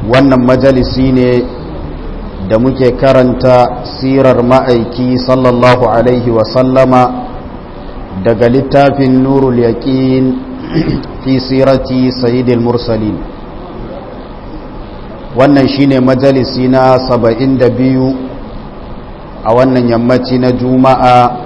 wannan majalisi ne da muke karanta sirar ma'aiki sallallahu alaihi wasallama daga littafin nurul yaqin fi sirati sayyidil mursalin wannan shine majalisi na 72 a wannan yammaci na juma'a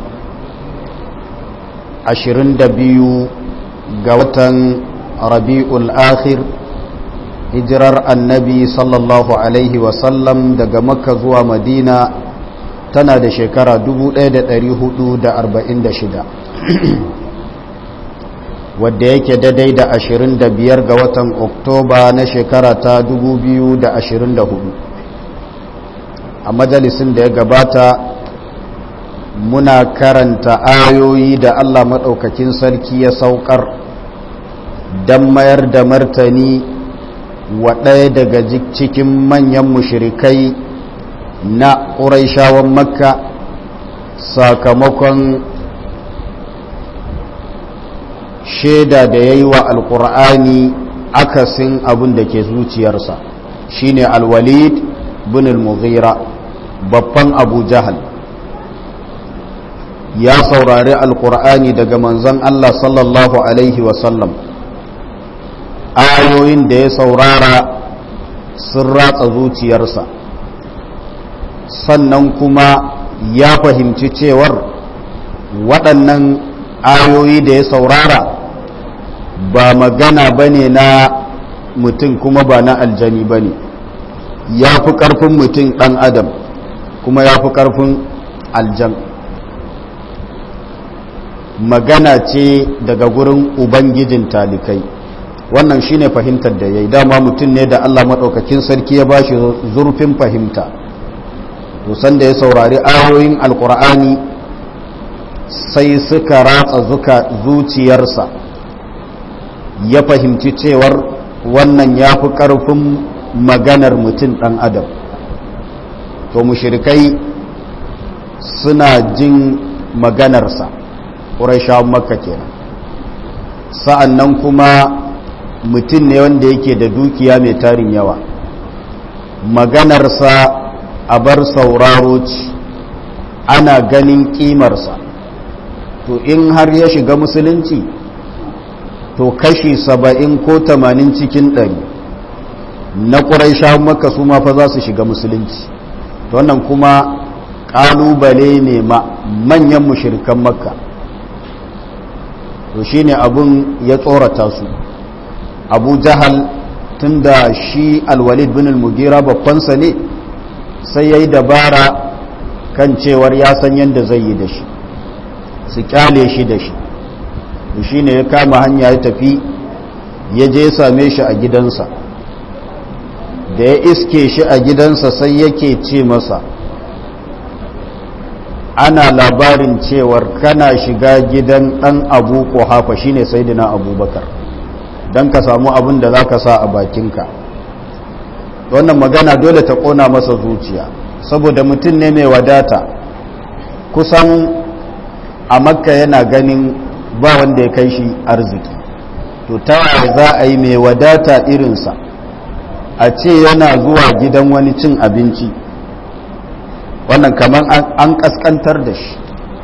22 ga watan rabi'ul akhir hijirar annabi sallallahu alaihi wasallam daga makka zuwa madina tana da shekara 1446 wadda yake daidai da 25 ga watan oktoba na shekara ta 2024 a majalisin da ya gabata muna karanta ayoyi da allah maɗaukakin sarki ya saukar don mayar da martani wa ɗaya daga cikin manyan mushirikai na ƙuraishawan makka sakamakon shaida da ya yi wa alƙur'ani akasin abin da ke zuciyarsa shine alwalid bin al-mughira babban abu jahal ya saurari alƙur'ani daga manzon allah sallallahu alaihi wasallam ayoyin da ya saurara sun ratsa zuciyarsa sannan kuma ya fahimci cewar waɗannan ayoyi da ya saurara ba magana ba ne na mutum kuma ba na aljani ba ne ya fi ƙarfin mutum ɗan adam kuma ya fi ƙarfin aljan magana ce daga gurin ubangijin talikai wannan shine fahimtar da ya yi dama mutum ne da allah maɗaukakin sarki ya bashi zurfin fahimta tusan da ya saurari ayoyin alkur'ani sai suka ratsa zuka zuciyarsa ya fahimci cewar wannan ya fi ƙarfin maganar mutum ɗan adam to mushirikai suna jin maganarsa ƙurashawan makka kenan sa'an nan kuma mutum ne wanda yake da dukiya mai tarin yawa maganarsa a bar sauraro ci ana ganin kimarsa to in har ya shiga musulunci to kashi saba'in ko tamanin cikin ɗari na ƙuraisha maka su ma fa za su shiga musulunci to wannan kuma ƙalubale ne ma manyan mushirikan makka to shine abun ya tsorata su abu jahal tunda shi alwalid bin al-mugira babbansa ne sai ya yi dabara kan cewar ya san yadda zai yi da shi su kyale shi da shi shi ne ya kama hanya ya tafi ya je same shi a gidansa da ya iske shi a gidansa sai yake ce masa ana labarin cewar kana shiga gidan ɗan abu ko hafa shine saidina abubakar don ka samu abin da za ka sa a bakinka wannan magana dole ta kona masa zuciya saboda mutum ne mai wadata kusan a makka yana ganin ba wanda ya kai shi arziki to ta za a yi mai wadata irinsa a ce yana zuwa gidan wani cin abinci wannan kamar an kaskantar da shi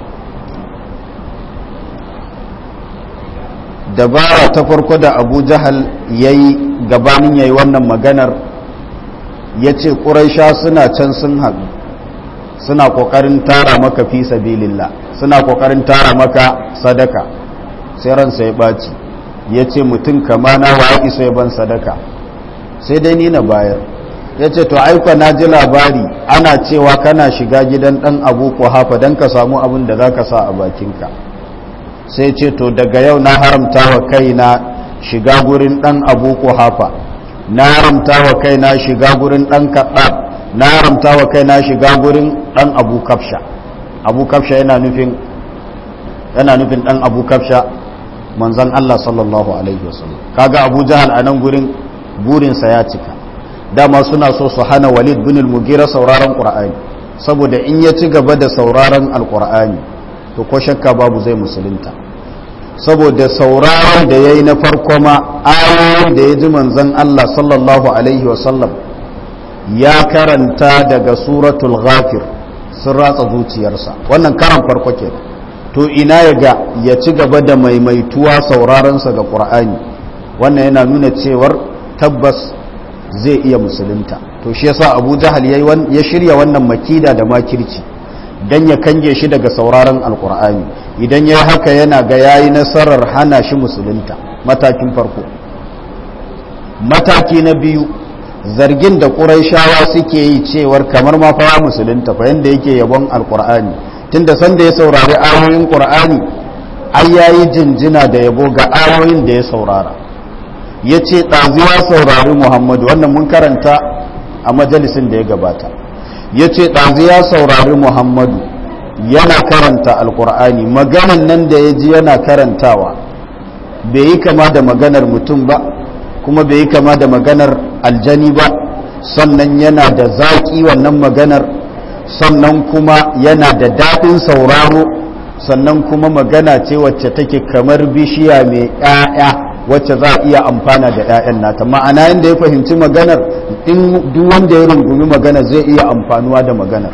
dabara ta farko da abu jahal ya yi gabanin ya yi wannan maganar ya ce ƙuraisha suna can sun haɗu suna ƙoƙarin tara maka fi sabilillah suna ƙoƙarin tara maka sadaka sai ransa ya ɓaci ya ce mutum kama na wa isa ya ban sadaka sai dai ni na bayar ya ce to aika na ji labari ana cewa kana shiga gidan ɗan abu ko hafa don ka samu abin da za ka sa a bakinka sai ce to daga yau na haramta wa kaina shiga gurin ɗan abu ko hafa na haramta wa kaina shiga gurin ɗan kaɗab na haramta wa kaina shiga gurin ɗan abu kafsha abu kafsha yana nufin yana nufin ɗan abu kafsha manzan Allah sallallahu alaihi wasallam kaga abu jahal a nan gurin burinsa ya cika dama suna so su hana walid bin al-mugira sauraron qur'ani saboda in ya ci gaba da sauraron alqur'ani to ko shakka babu zai musulunta saboda sauraron da ya yi na farko ma ayoyin da ya ji manzan Allah sallallahu Alaihi wasallam ya karanta daga suratul ghafir sun ratsa zuciyarsa wannan karan farko ke to ina ya ga ya ci gaba da maimaituwa sauraronsa ga ƙur'ani wannan yana nuna cewar tabbas zai iya musulunta to shi yasa abu jahal ya shirya wannan makida da makirci don ya kange shi daga sauraron alkur'ani idan ya haka yana ga yayi nasarar hana shi musulunta matakin farko mataki na biyu zargin da ƙuraishawa suke yi cewar kamar ma fa musulunta fa yanda yake yabon alkur'ani tunda sanda ya saurari ayoyin qur'ani ai yayi jinjina da yabo ga ayoyin da ya saurara yace ɗazu ya saurari muhammadu wannan mun karanta a majalisin da ya gabata ya ce ɗazu ya saurari muhammadu yana karanta alkur'ani maganan nan da ya ji yana karantawa bai yi kama da maganar mutum ba kuma bai yi kama da maganar aljani ba sannan yana da zaƙi wannan maganar sannan kuma yana da daɗin sauraro sannan kuma magana ce wacce take kamar bishiya mai 'ya'ya wacce za a iya amfana da 'ya'yan nata ma'ana yadda ya fahimci maganar in duk wanda ya rungumi magana zai iya amfanuwa da maganar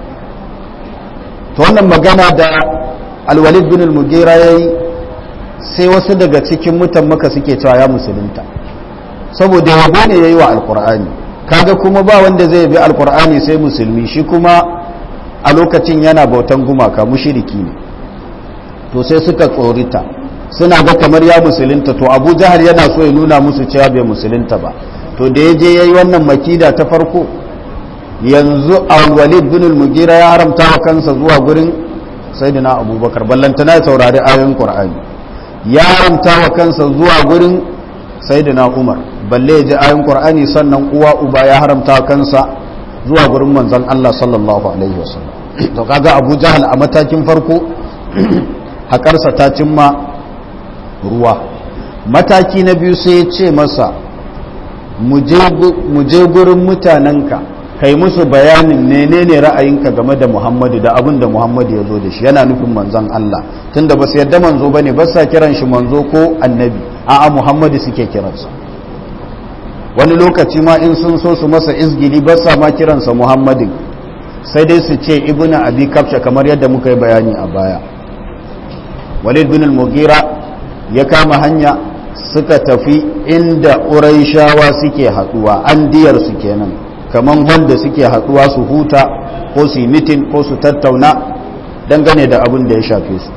to wannan magana da alwalid bin al-mugira yayi sai wasu daga cikin mutan maka suke cewa ya musulunta saboda yabo ne yayi wa alqur'ani kaga kuma ba wanda zai bi alqur'ani sai musulmi shi kuma a lokacin yana bautan gumaka mushriki ne to sai suka tsorita suna ga kamar ya musulunta to abu jahar yana so ya nuna musu cewa bai musulunta ba to da ya je ya yi wannan makida ta farko yanzu al-walid bin al-mugira ya haramta wa kansa zuwa gurin sayyidina abubakar ballantana ya saurari ayoyin qur'ani ya haramta wa kansa zuwa gurin sayyidina umar balle ya ji ayoyin qur'ani sannan uwa uba ya haramta wa kansa zuwa gurin manzon Allah sallallahu alaihi wasallam to kaga abu jahal a matakin farko hakarsa ta cimma ruwa mataki na biyu sai ya ce masa mu je gurin mutanenka kai musu bayanin menene ra'ayinka game da muhammadu da abin da muhammadu ya zo da shi yana nufin manzon Allah tunda ba su yadda manzo ba ne ba sa kiran shi manzo ko annabi a'a muhammadu suke kiransa wani lokaci ma in sun so su masa izgili ba sa ma kiransa muhammadin sai dai su ce ibnu abi kafsha kamar yadda muka yi bayani a baya walid bin al-mughira ya kama hanya suka tafi inda ƙuraishawa suke haɗuwa an diyarsu kenan kamar wanda suke haɗuwa su huta ko su yi mitin ko su tattauna dangane da abin da ya shafe su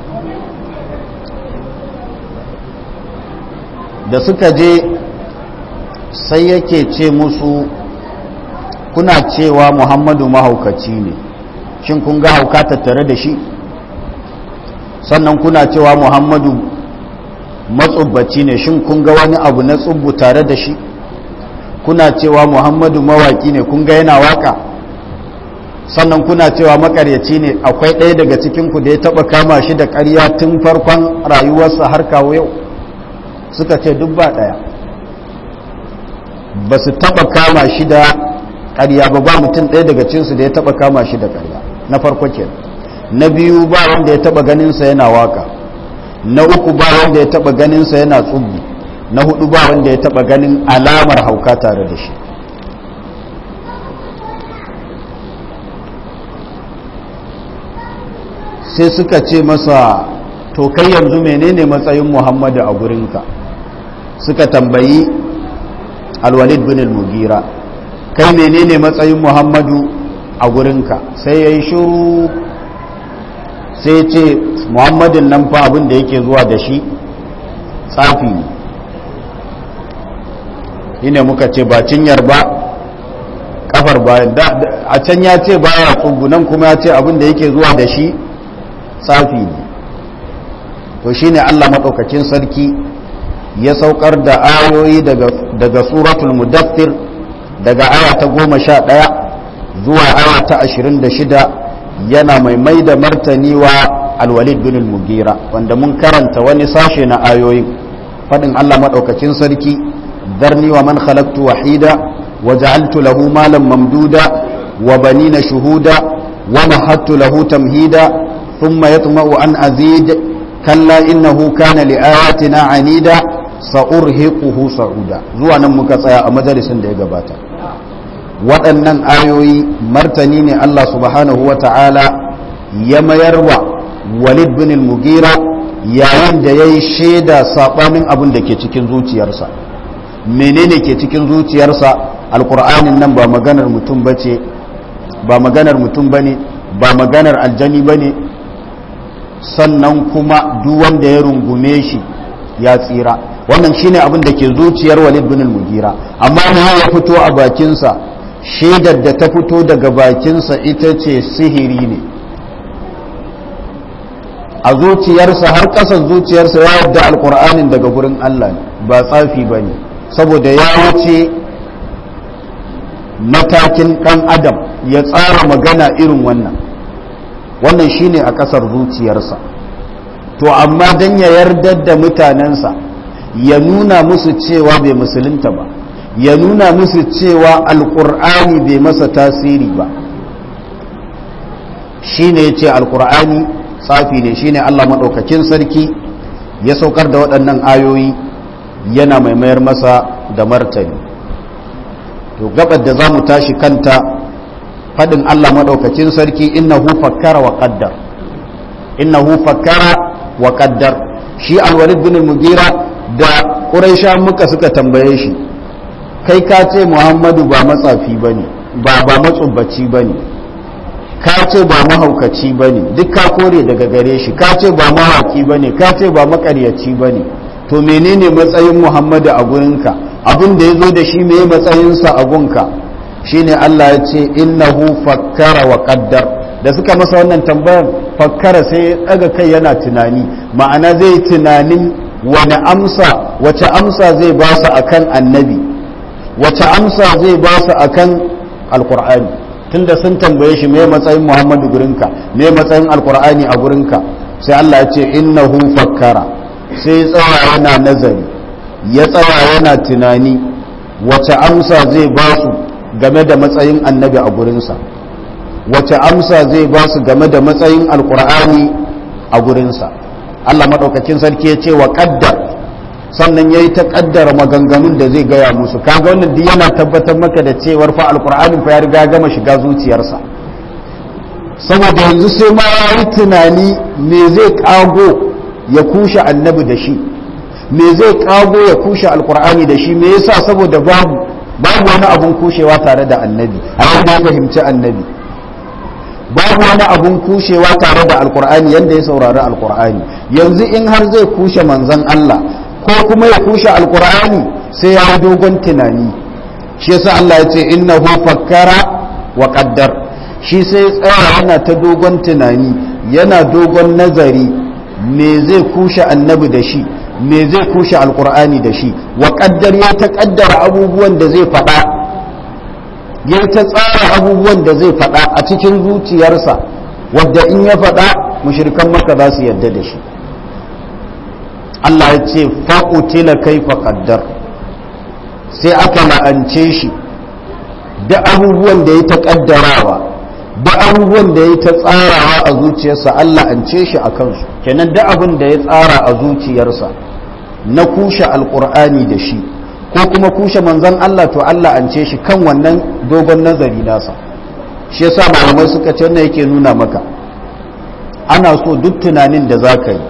da suka je sai yake ce musu kuna cewa muhammadu mahaukaci ne shin kun ga hauka tattare da shi sannan kuna cewa muhammadu matsubbaci ne shin kun ga wani abu na tsubbu tare da shi kuna cewa muhammadu mawaki ne kun ga yana waka sannan kuna cewa makaryaci ne akwai ɗaya daga cikinku da ya taɓa kama shi da ƙarya tun farkon rayuwarsa har kawo yau suka ce duk ba ɗaya ba su taɓa kama shi da ƙarya ba ba mutum ɗaya daga cinsu da ya taɓa kama shi da ƙarya na farko kenan na biyu ba wanda ya taɓa ganinsa yana waka na uku ba wanda ya taba ganinsa yana tsubbi na hudu ba wanda ya taba ganin alamar hauka tare da shi sai suka ce masa to kai yanzu menene matsayin muhammadu a gurinka suka tambayi alwalid bin al-mugira kai menene matsayin muhammadu a gurinka sai ya yi shuru sai ce muhammadin nan fa abin da yake zuwa da shi tsafi ne shine muka ce ba cinyar ba kafar bayan a can ya ce baya tsubu nan kuma ya ce abin da yake zuwa da shi tsafi ne to shine Allah maɗaukakin sarki ya saukar da ayoyi daga suratul mudaththir daga aya ta goma sha ɗaya zuwa aya ta ashirin da shida yana mai mai da martani wa alwalid bin al-mugira wanda mun karanta wani sashe na ayoyin faɗin Allah maɗaukakin sarki ذرني ومن خلقت وحيدا وجعلت له مالا ممدودا وبنين شهودا ومهدت له تمهيدا ثم يطمع أن أزيد kalla innahu kana li'ayatina anida sa'urhiquhu sa'uda zuwa nan muka tsaya a majalisin da ya gabata waɗannan ayoyi martani ne Allah subhanahu wa ta'ala ya mayarwa walid bin al-mugira yayin da ya yi shaida saɓanin abin da ke cikin zuciyarsa menene ke cikin zuciyarsa alkur'anin nan ba maganar mutum ba ce ba maganar mutum ba ne ba maganar aljani ba ne sannan kuma duk wanda ya rungume shi ya tsira wannan shine abin da ke zuciyar walid bin al-mugira amma na ya fito a bakinsa shaidar da ta fito daga bakinsa ita ce sihiri ne a zuciyarsa har ƙasan zuciyarsa ya yadda alkur'anin daga gurin Allah ba tsafi ba ne saboda ya wuce matakin ɗan adam ya tsara magana irin wannan wannan shine a ƙasar zuciyarsa to amma don ya yardar da mutanensa ya nuna musu cewa bai musulunta ba ya nuna musu cewa alkur'ani bai masa tasiri ba shine ya ce alkur'ani tsafi ne shine Allah maɗaukakin sarki ya saukar da waɗannan ayoyi yana mai mayar masa da martani to gabar da za mu tashi kanta faɗin Allah maɗaukakin sarki innahu fakkara wa qaddar innahu fakkara wa qaddar shi alwalid bin mugira da quraisha muka suka tambaye shi kai ka ce muhammadu ba matsafi bane ba ba matsubbaci bane ka ce ba mahaukaci ba ne duk ka kore daga gare shi ka ce ba mahauki ba ne ka ce ba makaryaci ba ne to menene matsayin muhammadu a gurinka abin da ya zo da shi mai matsayinsa a gunka shine allah ya ce innahu fakkara wa qaddar da suka masa wannan tambayar fakkara sai ya daga kai yana tunani ma'ana zai yi tunanin wani amsa wace amsa zai ba su akan annabi wace amsa zai ba su akan alkur'ani tunda sun tambaye shi me matsayin Muhammadu gurinka me matsayin alkur'ani a gurinka sai Allah ya ce innahu fakkara sai tsaya yana nazari ya tsaya yana tunani wace amsa zai ba su game da matsayin annabi a gurinsa wace amsa zai ba su game da matsayin alkur'ani a gurinsa Allah maɗaukakin sarki ya ce wa ƙaddar sannan ya yi ta kaddara maganganun da zai gaya musu kaga wannan duk yana tabbatar maka da cewar fa alkur'anin fa ya riga gama shiga zuciyarsa saboda yanzu sai ma ya yi tunani me zai kago ya kushe annabi da shi me zai kago ya kushe alkur'ani da shi me yasa saboda babu babu wani abun kushewa tare da annabi a yadda ya fahimci annabi babu wani abun kushewa tare da alkur'ani yadda ya saurari alkur'ani yanzu in har zai kushe manzon Allah ko kuma ya kushe alkur'ani sai ya yi dogon tunani shi yasa Allah ya ce innahu fakkara wa qaddar shi sai tsaya yana ta dogon tunani yana dogon nazari me zai kushe annabi da shi me zai kushe alkur'ani da shi wa qaddar ya ta kaddara abubuwan da zai faɗa ya ta tsara abubuwan da zai faɗa a cikin zuciyarsa wadda in ya faɗa mushrikan maka za su yarda da shi Allah ya ce faƙutila kai faƙaddar sai aka la'ance shi da abubuwan da ya ta ƙaddarawa da abubuwan da ya ta tsarawa a zuciyarsa Allah an ce shi a kansu kenan da abin da ya tsara a zuciyarsa na kushe alƙur'ani da shi ko kuma kushe manzon Allah to Allah an ce shi kan wannan dogon nazari nasa shi yasa malamai suka ce wannan yake nuna maka ana so duk tunanin da za ka yi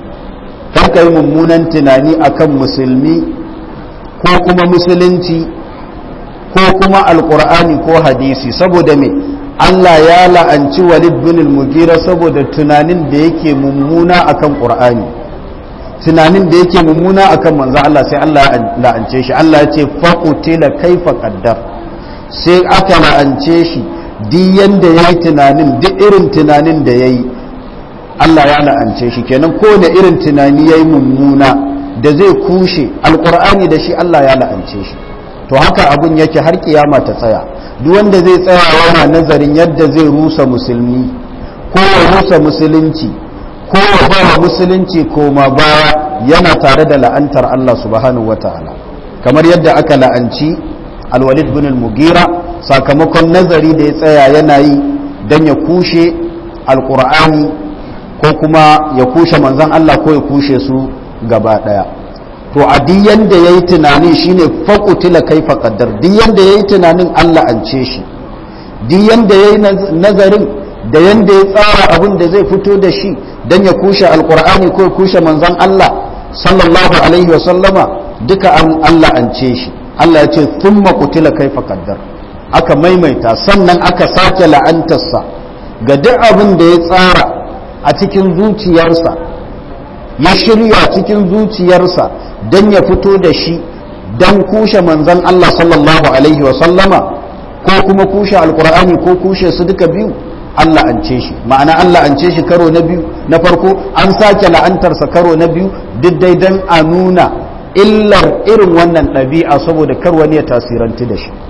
ka yi mummunan tunani akan musulmi ko kuma musulunci ko kuma alkur'ani ko hadisi saboda me Allah ya la'anci walid bin al-mugira saboda tunanin da yake mummuna akan qur'ani tunanin da yake mummuna akan manzo Allah sai Allah ya la'ance shi Allah ya ce faqutila kaifa qaddar sai aka la'ance shi duk yanda yayi tunanin duk irin tunanin da yayi Allah ya la'ance shi kenan ko da irin tunani yayi mummuna da zai kushe alqur'ani da shi Allah ya la'ance shi to haka abun yake har kiyama ta tsaya duk wanda zai tsaya yana nazarin yadda zai rusa musulmi ko ya rusa musulunci ko ya ba musulunci koma baya yana tare da la'antar Allah subhanahu wataala kamar yadda aka la'anci alwalid bin al-mugira sakamakon nazari da ya tsaya yana yi dan ya kushe alqur'ani ko kuma ya kushe manzan Allah ko ya kushe su gaba daya to a duk yanda yayi tunani shine faqutila kaifa qaddar duk yanda yayi tunanin Allah an ce shi duk yanda yayi nazarin da yanda ya tsara abin da zai fito da shi dan ya kushe alqur'ani ko ya kushe manzan Allah sallallahu alaihi wa sallama duka an Allah an ce shi Allah ya ce thumma qutila kaifa qaddar aka maimaita sannan aka sake la'antarsa ga duk abin da ya tsara a cikin zuciyarsa ya shirya cikin zuciyarsa don ya fito da shi don kushe manzan Allah sallallahu Alaihi wasallama ko kuma kushe alkur'ani ko kushe su duka biyu Allah an ce shi ma'ana Allah an ce shi karo na biyu na farko an sake la'antarsa karo na biyu duk dai don a nuna illar irin wannan ɗabi'a saboda kar wani ya tasiranti da shi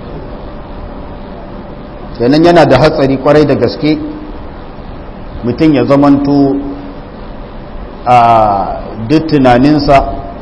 kenan yana da hatsari kwarai da gaske mutum ya zamanto a duk tunaninsa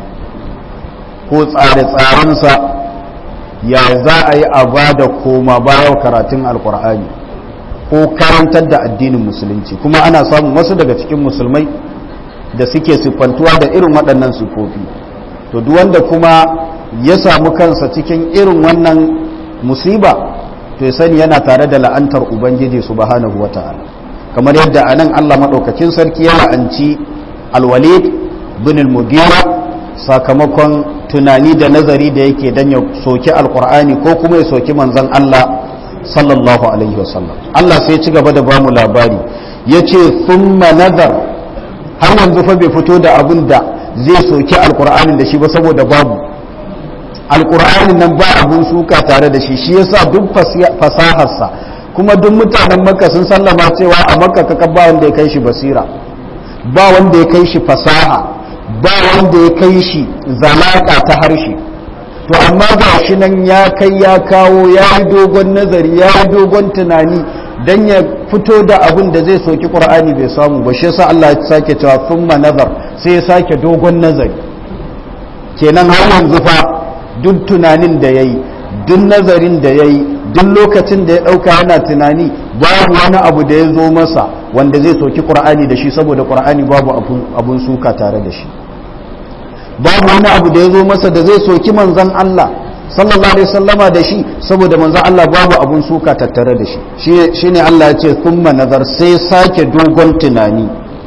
ko tsare-tsarensa ya za a yi a ba da koma bayan karatun alkur'ani ko karantar da addinin musulunci kuma ana samun wasu daga cikin musulmai da suke siffantuwa da irin waɗannan siffofi to duk wanda kuma ya samu kansa cikin irin wannan musiba to ya sani yana tare da la'antar ubangiji subhanahu wata'ala kamar yadda a nan allah maɗaukakin sarki ya la'anci alwalid bin al-mugira sakamakon tunani da nazari da yake dan ya soki alkur'ani ko kuma ya soki manzon allah sallallahu alaihi wasallam allah sai ci gaba da bamu labari ya ce thumma nazar har yanzu fa bai fito da abin da zai soki alkur'anin da shi ba saboda babu alkur'anin nan ba abun suka tare da shi shi yasa duk fasaharsa kuma duk mutanen makka sun sallama cewa a makka kaka ba wanda ya kai shi basira ba wanda ya kai shi fasaha ba wanda ya kai shi zalaka ta harshe to amma ga shi nan ya kai ya kawo ya yi dogon nazari ya yi dogon tunani dan ya fito da abin da zai soki qur'ani bai samu ba shi yasa Allah ya sake cewa thumma nazar sai ya sake dogon nazari kenan har yanzu fa duk tunanin da yayi duk nazarin da yayi duk lokacin da ya dauka yana tunani babu wani abu da ya zo masa wanda zai soki qur'ani da shi saboda qur'ani babu abun suka tare da shi babu wani abu da ya zo masa da zai soki manzon Allah sallallahu alaihi wasallama da shi saboda manzon Allah babu abun suka tattare da shi shine Allah ya ce thumma nazar sai sake dogon tunani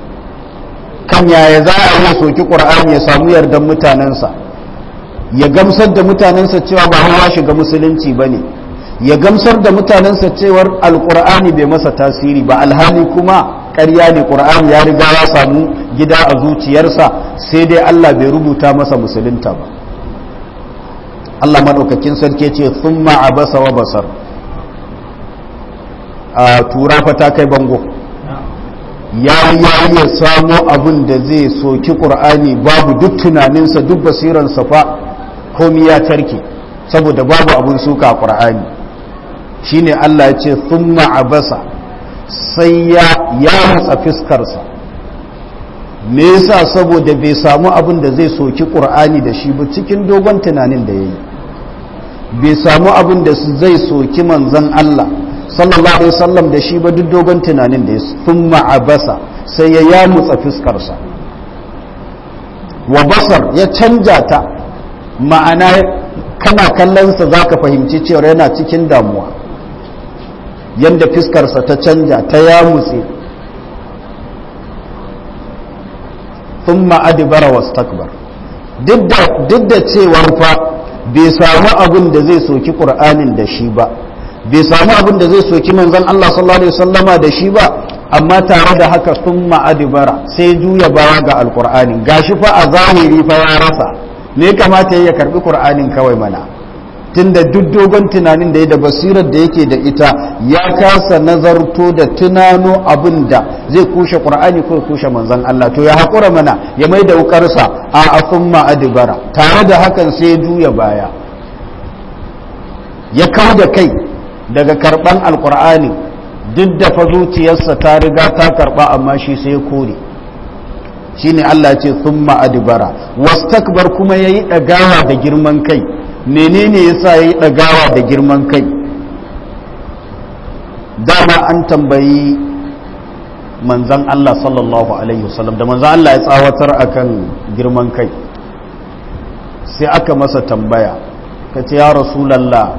kan yaya za a yi soki qur'ani ya samu yardan mutanensa ya gamsar da mutanensa cewa ba hawa shiga musulunci bane ya gamsar da mutanensa cewar alqur'ani bai masa tasiri ba alhali kuma ƙarya ne qur'ani ya riga ya samu gida a zuciyarsa sai dai Allah bai rubuta masa musulunta ba Allah maɗaukakin sarki ce sun abasa wa basar a tura fa ta kai bango ya yi ya samo abin da zai soki ƙur'ani babu duk tunaninsa duk basiransa fa komi ya tarke saboda babu abin suka a ƙur'ani shine Allah ya ce sun abasa sai ya matsa fiskarsa me yasa saboda bai samu abin da zai soki ƙur'ani da shi ba cikin dogon tunanin da ya yi bai samu abin da zai soki manzan Allah sallallahu alaihi wasallam da shi ba duk dogon tunanin da ya sun ma'abasa sai ya yamutsa fuskarsa wa basar ya canja ta ma'ana kana kallonsa za ka fahimci cewa yana cikin damuwa yadda fuskarsa ta canja ta yamutse sun ma'adibara wasu takbar duk da cewar fa bai samu abin da zai soki ƙur'anin da shi ba bai samu abin da zai soki manzon Allah sallallahu alaihi wasallama da shi ba amma tare da haka sun ma'adibara sai juya baya ga alƙur'anin gashi fa a zahiri fa ya rasa me kamata ya karbi ƙur'anin kawai mana tunda duk dogon tunanin da ya da basirar da yake da ita ya kasa nazarto da tunano abin da zai kushe ƙur'ani ko kushe manzon Allah to ya haƙura mana ya mai da wukarsa a asumma adibara tare da hakan sai ya juya baya ya kau da kai daga karɓan alƙur'ani duk da fa zuciyarsa ta riga ta karɓa amma shi sai ya kore shine Allah ce summa adibara wastakbar kuma yayi ɗagawa da girman kai menene yasa yayi ɗagawa da girman kai dama an tambayi manzan Allah sallallahu alaihi wasallam da manzan Allah ya tsawatar akan girman kai sai aka masa tambaya ka ce ya rasulallah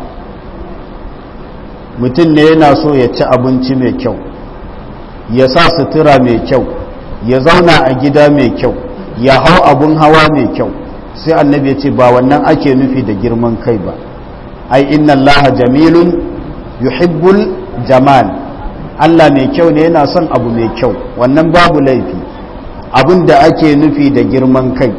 mutum ne yana so ya ci abinci mai kyau ya sa sutura mai kyau ya zauna a gida mai kyau ya hau abun hawa mai kyau sai annabi ya ce ba wannan ake nufi da girman kai ba ai inna allaha jamilun yuhibbul jamal Allah mai kyau ne yana son abu mai kyau wannan babu laifi abin da ake nufi da girman kai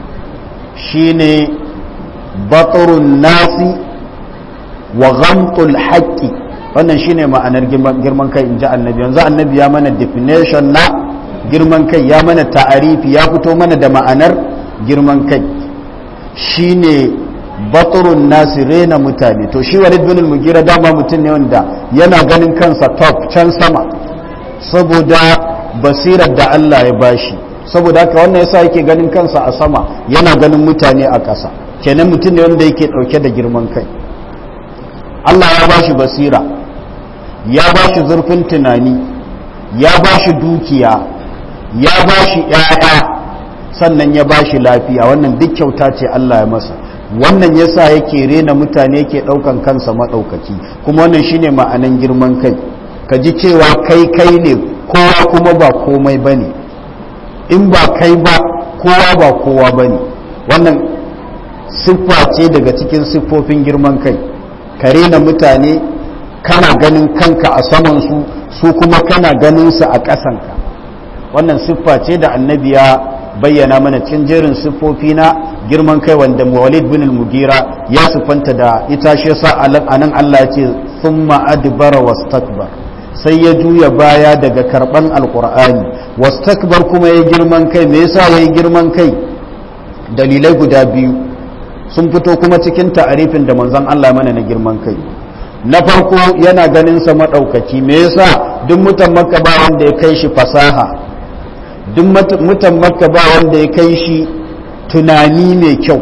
shine baturun nasi wa ghamtul haqqi wannan shine ma'anar girman kai inji annabi yanzu annabi ya mana definition na girman kai ya mana ta'arifi ya fito mana da ma'anar girman kai shine baturun nasi rena mutane to shi walid bin mugira dama mutum ne wanda yana ganin kansa top can sama saboda basirar da Allah ya bashi saboda haka wannan yasa yake ganin kansa a sama yana ganin mutane a ƙasa kenan mutum ne wanda yake ɗauke da girman kai Allah ya bashi basira ya bashi zurfin tunani ya bashi dukiya ya bashi ƴaƴa sannan ya bashi lafiya wannan duk kyauta ce Allah ya masa wannan yasa yake rena mutane yake ɗaukan kansa maɗaukaki kuma wannan shine ma'anan girman kai ka ji cewa kai kai ne kowa kuma ba komai bane in ba kai ba kowa ba kowa bane wannan siffa ce daga cikin siffofin girman kai ka rena mutane kana ganin kanka a saman su su kuma kana ganin su a ƙasanka wannan siffa ce da annabi ya bayyana mana cikin jerin siffofi na girman kai wanda walid bin al-mugira ya siffanta da ita shi yasa anan Allah ya ce thumma adbara wastakbar sai ya juya baya daga karban alqur'ani wastakbar kuma ya girman kai me yasa yayi girman kai dalilai guda biyu sun fito kuma cikin ta'arifin da manzon Allah mana na girman kai na farko yana ganin sa madaukaki me yasa duk mutan makka ba wanda ya kai shi fasaha duk mutan makka ba wanda ya kai shi tunani mai kyau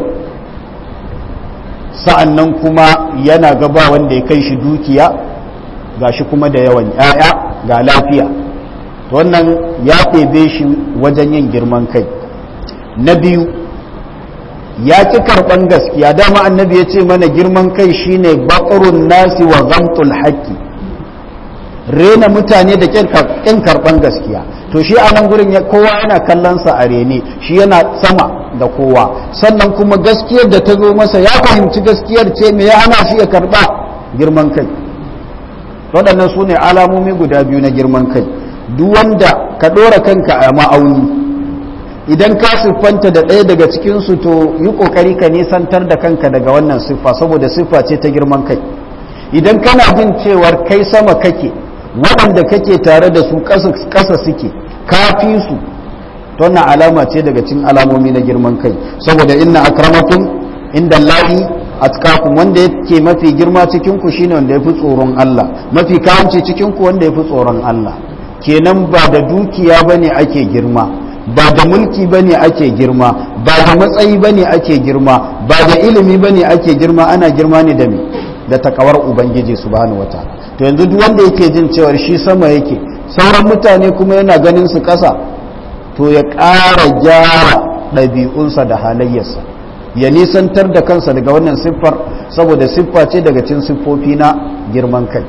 sa'annan kuma yana gaba wanda ya kai shi dukiya ga shi kuma da yawan ‘ya'ya ga lafiya wannan ya ɗebe shi wajen yin girman kai na biyu ya ki karɓan gaskiya dama annabi ya ce mana girman kai shine baƙarun nasi wa zamtul haƙƙi rena mutane da ƙin karɓan gaskiya to shi a nan gurin kowa yana kallonsa a rene shi yana sama da kowa sannan kuma gaskiyar da ta zo masa ya fahimci gaskiyar ce me ya hana shi ya karɓa girman kai waɗannan su ne alamomi guda biyu na girman kai duk wanda ka ɗora kanka a ma'auni idan ka siffanta da ɗaya daga cikinsu to yi ƙoƙari ka nisantar da kanka daga wannan siffa saboda siffa ce ta girman kai idan kana jin cewar kai sama kake waɗanda kake tare da su ƙasa suke kafi su wannan alama ce daga cikin alamomi na girman kai saboda inna akramakum inda lahi atkakum wanda yake mafi girma cikin ku shine wanda yafi tsoron Allah mafi kawanci cikin ku wanda yafi tsoron Allah kenan ba da dukiya bane ake girma ba da mulki bane ake girma ba da matsayi bane ake girma ba da ilimi bane ake girma ana girma ne da me da takawar ubangiji subhanahu wataala to yanzu duk wanda yake jin cewa shi sama yake sauran mutane kuma yana ganin su ƙasa to ya ƙara gyara ɗabi'unsa da halayyarsa ya nisantar da kansa daga wannan siffar saboda siffa ce daga cin siffofi na girman kai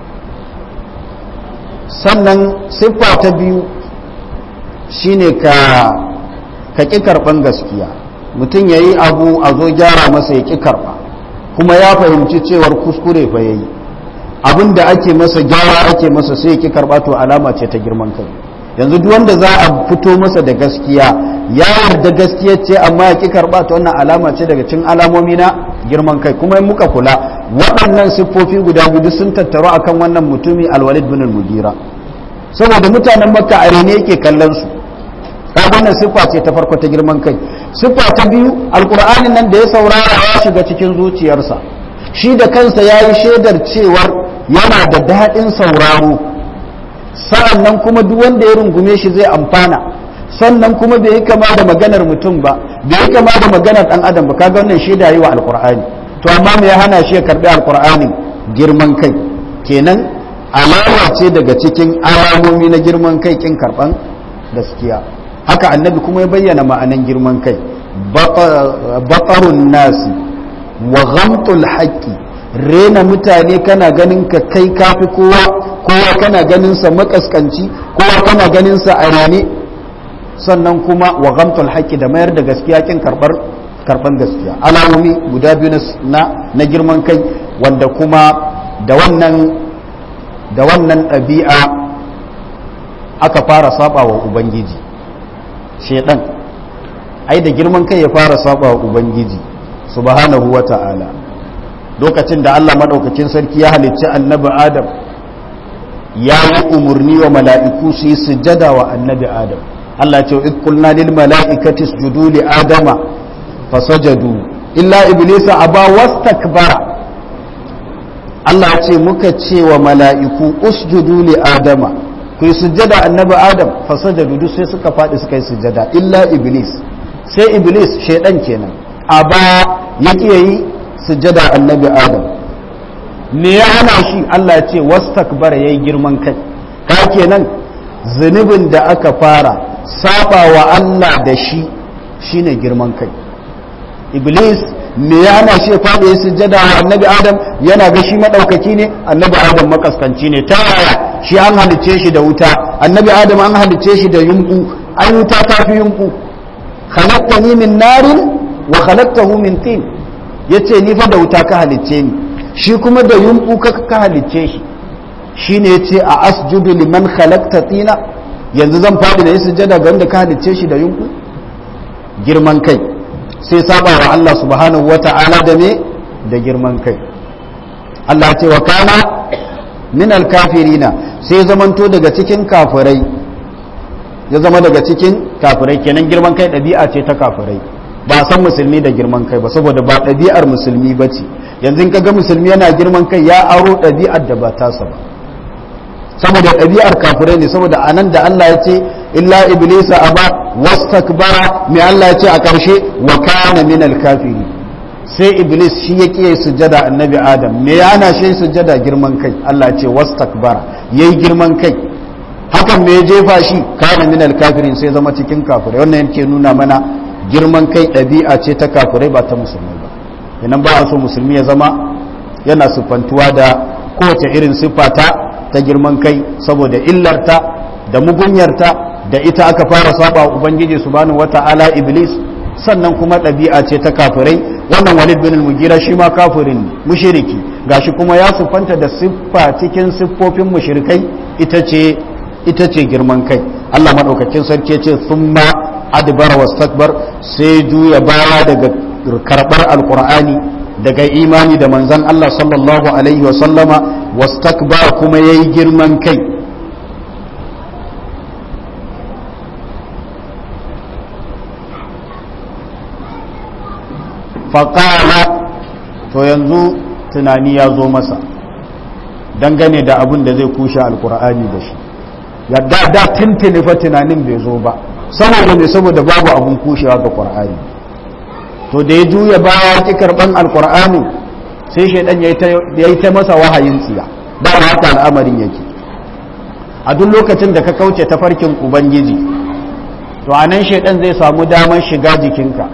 sannan siffa ta biyu shine ka ka ƙi karɓan gaskiya mutum ya yi abu a zo gyara masa ya ƙi karɓa kuma ya fahimci cewar kuskure fa ya yi abin da ake masa gyara ake masa sai ya ƙi karɓa to alama ce ta girman kai yanzu duk wanda za a fito masa da gaskiya ya yarda gaskiya ce amma ya ki karba ta wannan alama ce daga cikin alamomi na girman kai kuma in muka kula waɗannan siffofi guda biyu sun tattaru akan wannan mutumi alwalid bin al-mugira saboda mutanen makka a rene yake kallon su kaga wannan siffa ce ta farko ta girman kai siffa ta biyu alqur'anin nan da ya saurara ya shiga cikin zuciyarsa shi da kansa yayi shaidar cewar yana da daɗin sauraro sa'an nan kuma duk wanda ya rungume shi zai amfana sannan kuma bai yi kama da maganar mutum ba bai yi kama da maganar ɗan adam ba kaga wannan shaida yi wa alkur'ani to amma me ya hana shi ya karɓi alkur'ani girman kai kenan alama ce daga cikin alamomi na girman kai kin karban gaskiya haka annabi kuma ya bayyana ma'anan girman kai baƙarun nasi wa ghamtul haqqi rena mutane kana ganin ka kai kafi kowa kowa kana ganin sa makaskanci kowa kana ganin sa a rane sannan kuma wa ghamtul haqqi da mayar da gaskiya kin karbar karban gaskiya alamomi guda biyu na na girman kai wanda kuma da wannan da wannan ɗabi'a aka fara saba wa ubangiji shedan ai da girman kai ya fara saba wa ubangiji subhanahu wa ta'ala lokacin da Allah madaukakin sarki ya halicci annabi adam ya yi umarni wa mala'iku su yi sujjada wa annabi adam Allah ce id qulna lil mala'ikati isjudu li adama fasajadu illa iblisa aba wastakbara Allah ce muka ce wa mala'iku usjudu li adama ku yi sujjada annabi adam fasajadu duk sai suka faɗi suka yi sujjada illa iblis sai iblis shaidan kenan a ba ya yi sujjada annabi adam me ya hana shi Allah ce wastakbara yayi girman kai ka kenan zunubin da aka fara saba wa Allah da shi shine girman kai iblis me ya hana shi faɗi ya sujjada wa annabi adam yana ga shi madaukaki ne annabi adam makaskanci ne ta yaya shi an halicce shi da wuta annabi adam an halicce shi da yunku an wuta ta fi yunku khalaqtani min narin wa khalaqtahu min tin yace ni fa da wuta ka halicce ni shi kuma da yunku ka ka halicce shi shine yace a asjudu liman khalaqta tina yanzu zan faɗi da yi sujjada ga wanda ka halicce shi da yunku girman kai sai saba wa Allah subhanahu wata'ala da me da girman kai Allah ce wa kana min alkafirina sai zamanto daga cikin kafirai ya zama daga cikin kafirai kenan girman kai ɗabi'a ce ta kafirai ba san musulmi da girman kai ba saboda ba ɗabi'ar musulmi ba ce yanzu ka ga musulmi yana girman kai ya aro ɗabi'ar da ba tasa ba saboda ɗabi'ar kafirai ne saboda anan da Allah ya ce illa iblisa aba wastakbara mai Allah ya ce a ƙarshe wa kana min alkafiri sai iblis shi ya kiyaye sujjada annabi adam me ya hana shi sujjada girman kai Allah ya ce wastakbara yayi girman kai hakan me ya jefa shi kana min alkafirin sai zama cikin kafirai wannan yake nuna mana girman kai ɗabi'a ce ta kafirai ba ta musulmai ba idan ba a so musulmi ya zama yana siffantuwa da kowace irin siffa ta ta girman kai saboda illarta da mugunyarta da ita aka fara saba ubangiji subhanahu wata'ala iblis sannan kuma ɗabi'a ce ta kafirai wannan walid bin al-mugira shi ma kafirin mushriki gashi kuma ya siffanta da siffa cikin siffofin mushrikai ita ce ita ce girman kai Allah madaukakin sarki ce thumma adbara wastakbar sai juya baya daga karbar alqur'ani daga imani da manzon Allah sallallahu alaihi wa sallama wastakbar kuma yayi girman kai faƙala to yanzu tunani ya zo masa dangane da abin da zai kushe alkur'ani da shi yadda da tuntuni fa tunanin bai zo ba saboda ne saboda babu abin kushewa ga ƙur'ani to da ya juya baya ki karɓan alkur'ani sai shaidan ya yi ta masa wahayin tsiya ba haka al'amarin yake a duk lokacin da ka kauce tafarkin ubangiji to a nan shaidan zai samu damar shiga jikinka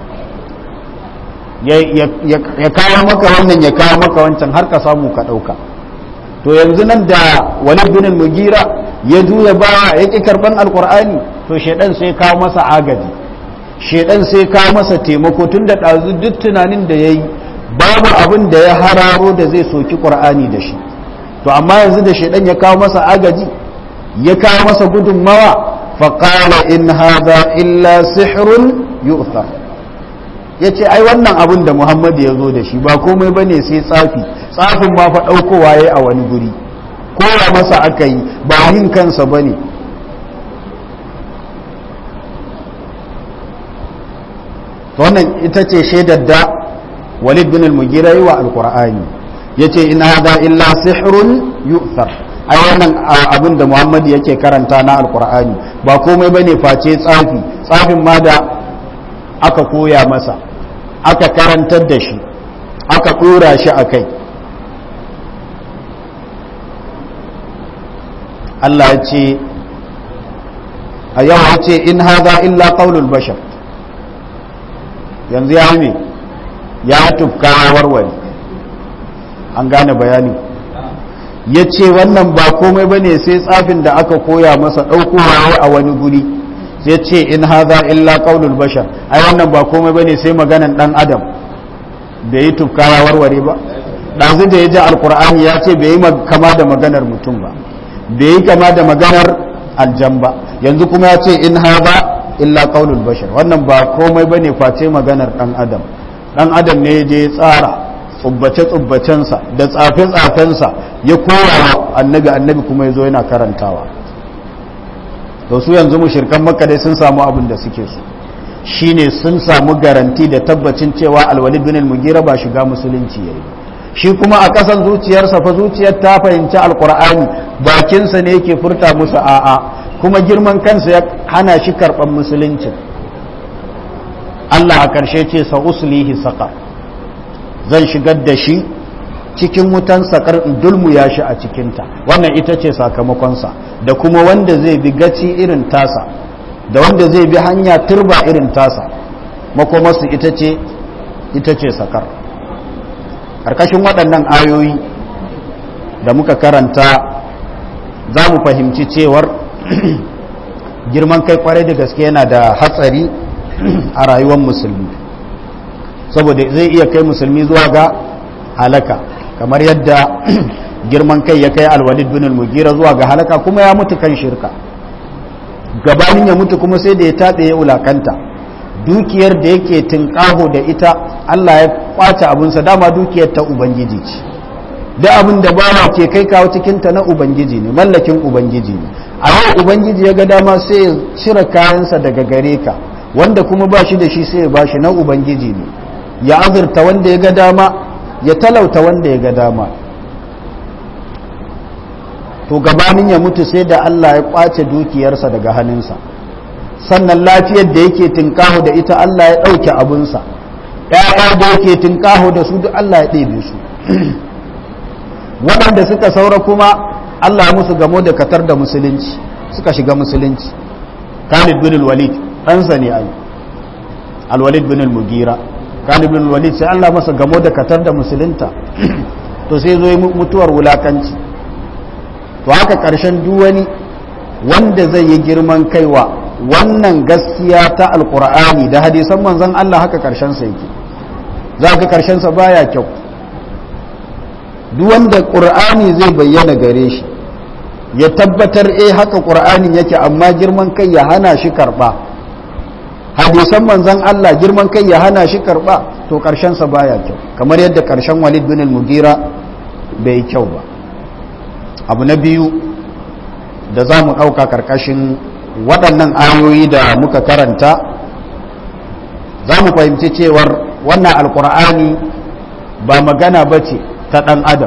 ya kawo maka wannan ya kawo maka wancan har ka samu ka ɗauka to yanzu nan da wani binin mugira ya juya ba ya ƙi karɓan alƙur'ani to shaidan sai kawo masa agaji shaidan sai kawo masa taimako tun da ɗazu duk tunanin da ya yi babu abin da ya hararo da zai soki ƙur'ani da shi to amma yanzu da shaidan ya kawo masa agaji ya kawo masa gudunmawa faƙala in haza illa sihirun yu'thar ya ce ai wannan abin da muhammadu ya zo da shi ba komai ba ne sai tsafi tsafin ma fa ɗaukowa ya a wani guri kowa masa aka yi ba yin kansa ba ne wannan ita ce shaidar da walid bin al-mugira yi wa alkur'ani ya ce in hada illa sihirun yu'thar ai wannan abin da muhammadu yake karanta na alkur'ani ba komai ba ne face tsafi tsafin ma da aka koya masa aka karantar da shi aka ɗora shi a kai Allah ya ce a yau ya ce in haza illa qaulul bashar yanzu ya me ya tufka warware an gane bayani ya ce wannan ba komai bane sai tsafin da aka koya masa ɗaukowa a wani guri sai ce in haza illa qaulul bashar ai wannan ba komai bane sai maganan dan adam bai yi tufka warware ba ɗazu da ya ji alkur'ani ya ce bai yi kama da maganar mutum ba bai yi kama da maganar aljan ba yanzu kuma ya ce in haza illa qaulul bashar wannan ba komai bane face maganar dan adam dan adam ne je tsara tsubbace tsubbacensa da tsafe tsafensa ya koya annabi annabi kuma yazo yana karantawa to su yanzu mushrikan makka dai sun samu abin da suke so shine sun samu garanti da tabbacin cewa alwalid bin al-mugira ba shiga musulunci yayi shi kuma a kasan zuciyarsa fa zuciyar ta fahimci alqur'ani bakinsa ne yake furta musu a'a kuma girman kansa ya hana shi karɓar musulunci Allah a ƙarshe ce sa uslihi saƙar zan shigar da shi cikin wutan saƙar in dulmuya shi a cikinta wannan ita ce sakamakonsa da kuma wanda zai bi gaci irin tasa da wanda zai bi hanya turba irin tasa makomarsu ita ce ita ce saƙar ƙarƙashin waɗannan ayoyi da muka karanta za mu fahimci cewar girman kai kwarai da gaske yana da hatsari a rayuwar musulmi saboda zai iya kai musulmi zuwa ga halaka kamar yadda girman kai ya kai alwalid bin al-mugira zuwa ga halaka kuma ya mutu kan shirka gabanin ya mutu kuma sai da ya taɓe ya wulakanta dukiyar da yake tinkaho da ita Allah ya kwace abinsa dama dukiyar ta ubangiji ce da abin da bawa ke kai kawo cikinta na ubangiji ne mallakin ubangiji ne a yau ubangiji ya ga dama sai ya cire kayansa daga gare ka wanda kuma ba shi da shi sai ya ba shi na ubangiji ne ya azurta wanda ya ga dama ya talauta wanda ya ga dama to gabanin ya mutu sai da Allah ya kwace dukiyarsa daga hannunsa sannan lafiyar da yake tinkaho da ita Allah ya ɗauke abinsa ‘ya'ya da yake tinkaho da su duk Allah ya ɗebe su waɗanda suka saura kuma Allah musu gamo da katar da musulunci suka shiga musulunci Khalid bin al-Walid ɗansa ne ai al-Walid bin al-Mugira Khalid bin al-Walid sai Allah masa gamo da katar da musulunta to sai zo mutuwar wulakanci to haka ƙarshen duk wani wanda zai yi girman kaiwa wannan gaskiya ta alkur'ani da hadisan manzon Allah haka ƙarshen sa yake za ka ƙarshen sa baya kyau duk wanda ƙur'ani zai bayyana gare shi ya tabbatar eh haka ƙur'anin yake amma girman kai ya hana shi karɓa hadisan manzon Allah girman kai ya hana shi karɓa to ƙarshensa baya kyau kamar yadda ƙarshen walid bin al-mugira bai kyau ba abu na biyu da za mu ɗauka ƙarƙashin waɗannan ayoyi da muka karanta za mu fahimci cewar wannan alƙur'ani ba magana ba ce ta ɗan adam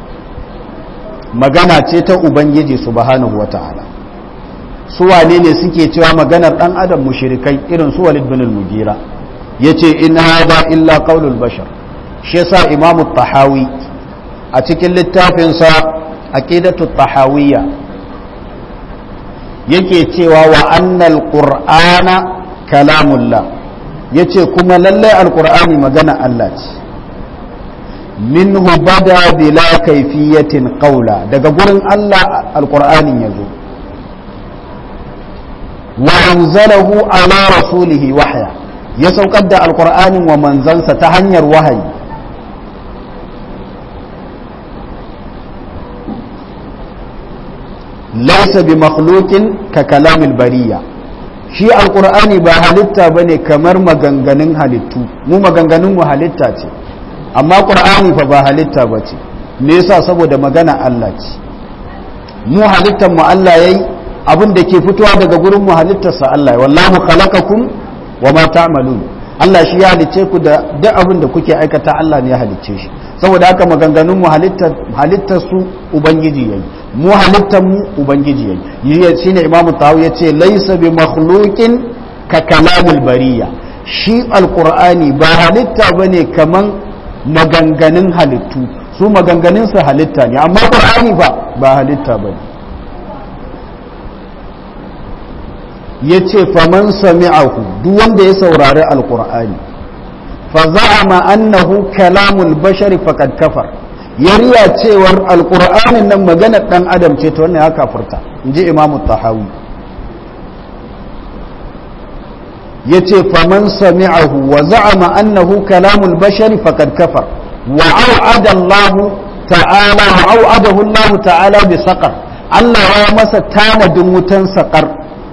magana ce ta ubangiji subhanahu wa ta'ala su wane ne suke cewa maganar ɗan adam mushrikai irin su walid bin al-mugira yace in hada illa qaulul bashar shi yasa imamu tahawi a cikin littafinsa aqidatu tahawiyya yake cewa wa annal qur'ana kalamullah yace kuma lallai alqur'ani magana Allah ce minhu bada bila kaifiyatin qawla daga gurin Allah alqur'anin yazo wa anzalahu ala rasulihi wahya ya saukar da alqur'anin wa manzansa ta hanyar wahayi laysa bi makhluqin ka kalamil bariya shi alqur'ani ba halitta bane kamar maganganun halittu mu maganganun mu halitta ce amma qur'ani fa ba halitta bace me yasa saboda magana Allah ce mu halittar mu Allah yayi abin da ke fitowa daga gurin mu halittar sa Allah wallahu khalaqakum wama ta'malun Allah shi ya halicce ku da duk abin da kuke aikata Allah ne ya halicce shi saboda haka maganganun mu halittar halittar su ubangiji yayi mu halittar mu ubangiji yayi shine imamu tawawi yace laysa bi makhluqin ka kalamul bariya shi alqur'ani ba halitta bane kaman maganganun halittu su maganganun su halitta ne amma qur'ani ba ba halitta bane yace faman sami'ahu duk wanda ya saurari alqur'ani fa za'ama annahu kalamul bashari faqad kafar yariya cewar alqur'anin nan maganar dan adam ce to wannan ya kafirta inji imamu tahawi yace faman sami'ahu wa za'ama annahu kalamul bashari faqad kafar wa au'ada Allah ta'ala wa au'adahu Allah ta'ala bi saqar Allah ya masa tanadin wutan saqar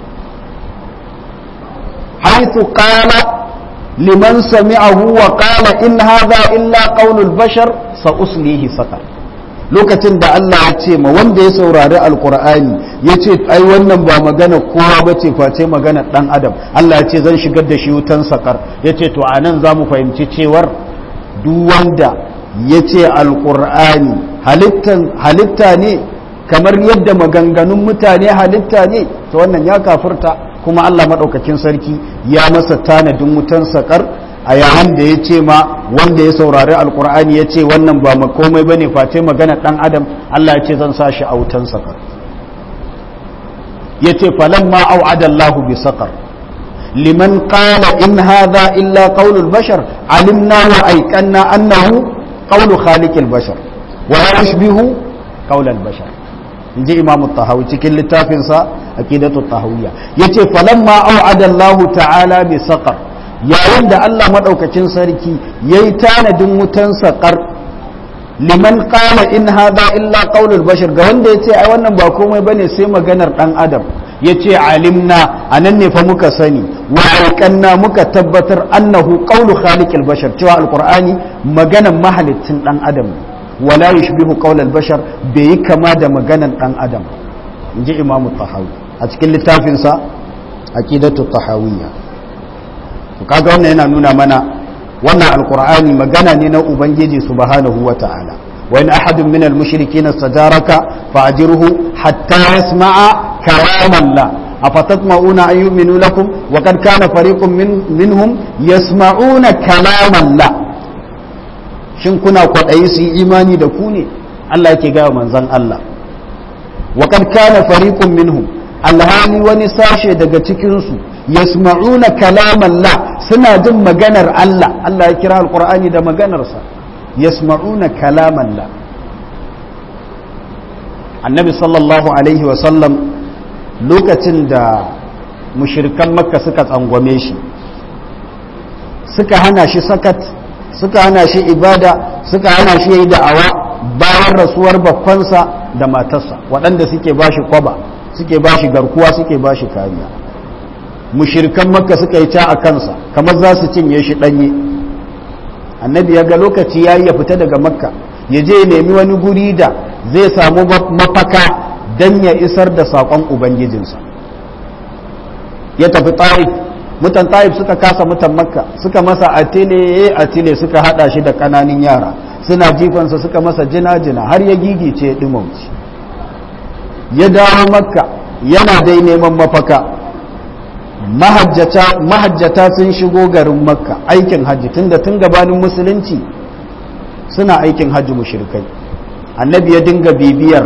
haythu qala liman sami'ahu wa qala in hadha illa qawlul bashar sa uslihi saqar lokacin da Allah ya ce ma wanda ya saurari alkur'ani ya ce ai wannan ba magana kowa ba ce face magana dan adam Allah ya ce zan shigar da shi wutan sakar ya ce to anan za mu fahimci cewar duk wanda ya ce alkur'ani halitta ne kamar yadda maganganun mutane halitta ne to wannan ya kafurta kuma Allah maɗaukakin sarki ya masa tanadin wutan sakar a yayin da ya ce ma wanda ya saurari alkur'ani ya ce wannan ba komai ba ne face magana ɗan adam Allah ya ce zan sa shi a wutan sakar ya ce falon ma au'adallahu bi sakar liman qala in hadha illa qaulul bashar alimna wa aiqanna annahu qaulu khaliqil bashar wa la yushbihu qaulal bashar inji imamu tahawi cikin littafinsa aqidatu tahawiyya yace falamma au'adallahu ta'ala bi saqar yayin da Allah maɗaukacin sarki ya yi tanadin wutan saƙar liman ƙala in hada illa ƙaunul bashir ga wanda ya ce ai wannan ba komai bane sai maganar ɗan adam ya ce alimna a nan ne fa muka sani wa alƙanna muka tabbatar annahu ƙaunu khaliqil bashar cewa alƙur'ani maganar mahalicin ɗan adam wala yushbihu qaulal bashar bai yi kama da maganar ɗan adam in ji imamu tahawi a cikin littafinsa aqidatu tahawiyya kaga wannan yana nuna mana wannan alkur'ani magana ne na ubangiji subhanahu wa ta'ala wa in ahadun minal mushrikin istajaraka fa'jirhu hatta yasma'a kalam Allah afatatma'una an yu'minu lakum wa qad kana fariqun min, minhum yasma'una kalam Allah shin kuna kwadayi su yi imani da ku ne Allah yake ga manzon Allah wa qad kana fariqun minhum alhali wani sashe daga cikinsu yasma'una kalaman la suna jin maganar Allah Allah ya kira alqur'ani da maganarsa yasma'una kalaman la annabi sallallahu alaihi wa sallam lokacin da mushrikan makka suka tsangwame shi suka hana shi sakat suka hana shi ibada suka hana shi yayi da'awa bayan rasuwar bakkonsa da matarsa waɗanda suke bashi kwaba suke ba shi garkuwa suke ba shi kariya mushirkan makka suka yi ta a kansa kamar za su cinye shi ɗanye annabi ya ga lokaci ya yi ya fita daga makka ya je nemi wani guri da zai samu mafaka don ya isar da saƙon ubangijinsa ya tafi ta'if mutan ta'if suka kasa mutan makka suka masa atile atile suka hada shi da ƙananin yara suna jifansa suka masa jina-jina har ya gigice ya ɗimauci ya dawo makka yana dai neman mafaka mahajjata sun shigo garin makka aikin hajji tunda tun gabanin musulunci suna aikin hajji mushrikai annabi ya dinga bibiyar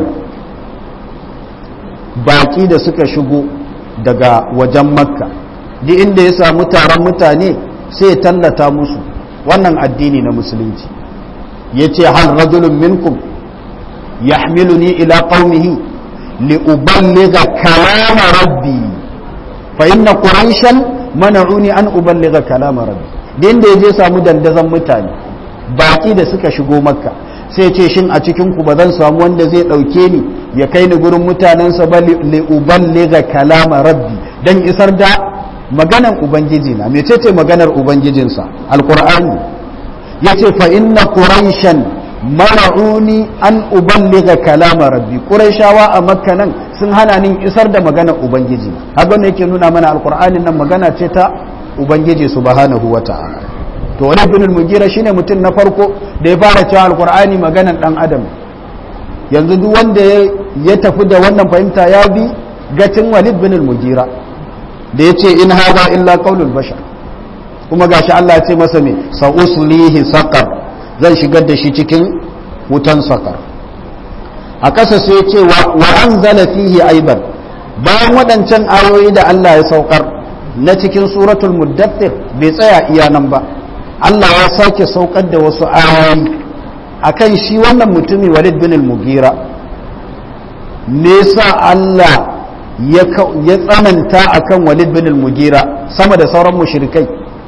baki da suka shigo daga wajen makka duk inda ya samu taron mutane sai ya tallata musu wannan addini na musulunci ya ce hal rajulun minkum yahmiluni ila qaumihi لأبلغ كلام ربي فإن قريشا منعوني أن أبلغ كلام ربي din da ya je samu dandazon mutane baki da suka shigo makka sai ce shin a cikin ku ba zan samu wanda zai dauke ni ya kai ni gurin mutanensa ba li uballigha kalama rabbi dan isar da maganar ubangiji na mecece maganar ubangijinsa alqur'ani yace fa inna quraishan mana'uni an uballiga kalama rabbi quraishawa a makka nan sun hana ni isar da maganar ubangiji haka ne yake nuna mana alqur'anin nan magana ce ta ubangiji subhanahu wata'ala to wani ibn al-mugira shine mutum na farko da ya fara cewa alqur'ani maganar dan adam yanzu duk wanda ya tafi da wannan fahimta ya bi gatin walid bin al-mugira da yace in hadha illa qaulul bashar kuma gashi Allah ya ce masa me sa uslihi saqar zan shigar da shi cikin wutan sakar a ƙasa sai ce wa an zala fihi aiban bayan waɗancan ayoyi da Allah ya saukar na cikin suratul muddathir bai tsaya iya nan ba Allah ya sake saukar da wasu ayoyi akan shi wannan mutumi Walid bin al-Mughira me yasa Allah ya tsananta akan Walid bin al-Mughira sama da sauran mushrikai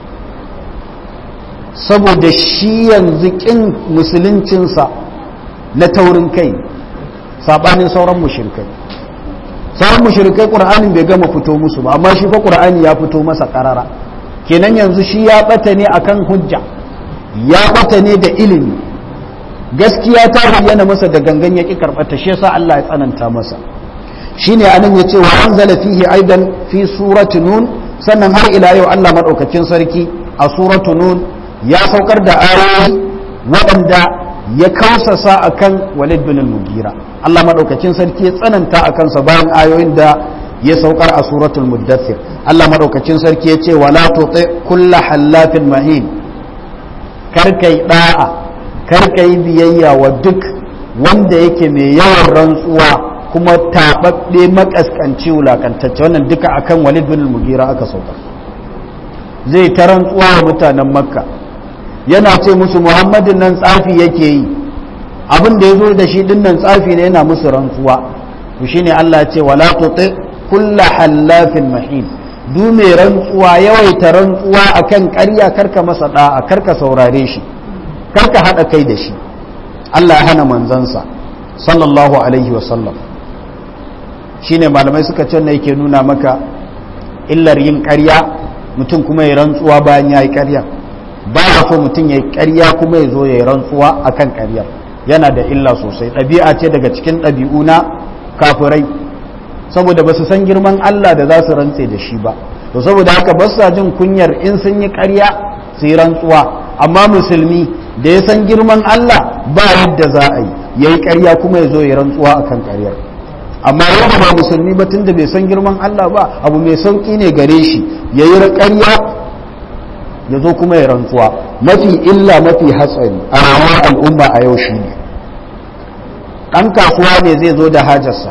saboda shi yanzu kin musuluncinsa na taurin kai sabanin sauran mushrikai sauran mushrikai qur'anin bai gama fito musu ba amma shi fa qur'ani ya fito masa karara kenan yanzu shi ya bata ne akan hujja ya bata ne da ilimi gaskiya ta bayyana masa da gangan ya ki karbata shi yasa Allah ya tsananta masa shine anan yace wa anzala fihi aidan fi surati nun sannan har ila yau Allah madaukakin sarki a suratu nun ya saukar da ayoyi waɗanda ya kausasa akan Walid bin al-Mughira Allah madaukakin sarki ya tsananta akan sa bayan ayoyin da ya saukar a suratul muddathir Allah madaukakin sarki ya ce wala tuti kullu hallafin mahin karkai da'a karkai biyayya wa duk wanda yake mai yawan rantsuwa kuma tababbe makaskanci wulakantacce wannan duka akan Walid bin al-Mughira aka saukar zai ta rantsuwa wa mutanen Makka yana ce musu muhammadin nan tsafi yake yi abin da ya zo da shi din nan tsafi ne yana musu rantsuwa to shine Allah ya ce wala tuti kulla hallafin mahin du mai rantsuwa yawaita rantsuwa akan ƙarya karka masa da'a karka saurare shi karka hada kai da shi Allah ya hana manzansa sallallahu alaihi wa sallam shine malamai suka ce ne yake nuna maka illar yin ƙarya mutum kuma ya rantsuwa bayan ya yi ƙarya ba ya so mutum ya yi ƙarya kuma ya zo ya yi rantsuwa a kan ƙaryar yana da illa sosai ɗabi'a ce daga cikin ɗabi'u na kafirai saboda ba su san girman Allah da za su rantse da shi ba to saboda haka ba sa jin kunyar in sun yi ƙarya su yi rantsuwa amma musulmi da ya san girman Allah ba yadda za a yi ya yi ƙarya kuma ya zo ya rantsuwa a kan ƙaryar amma yadda ba musulmi ba tunda bai san girman Allah ba abu mai sauƙi ne gare shi ya yi ƙarya ya zo kuma ya rantsuwa mafi illa mafi hatsari a rayuwar al'umma a yau shi ne ɗan kasuwa ne zai zo da hajarsa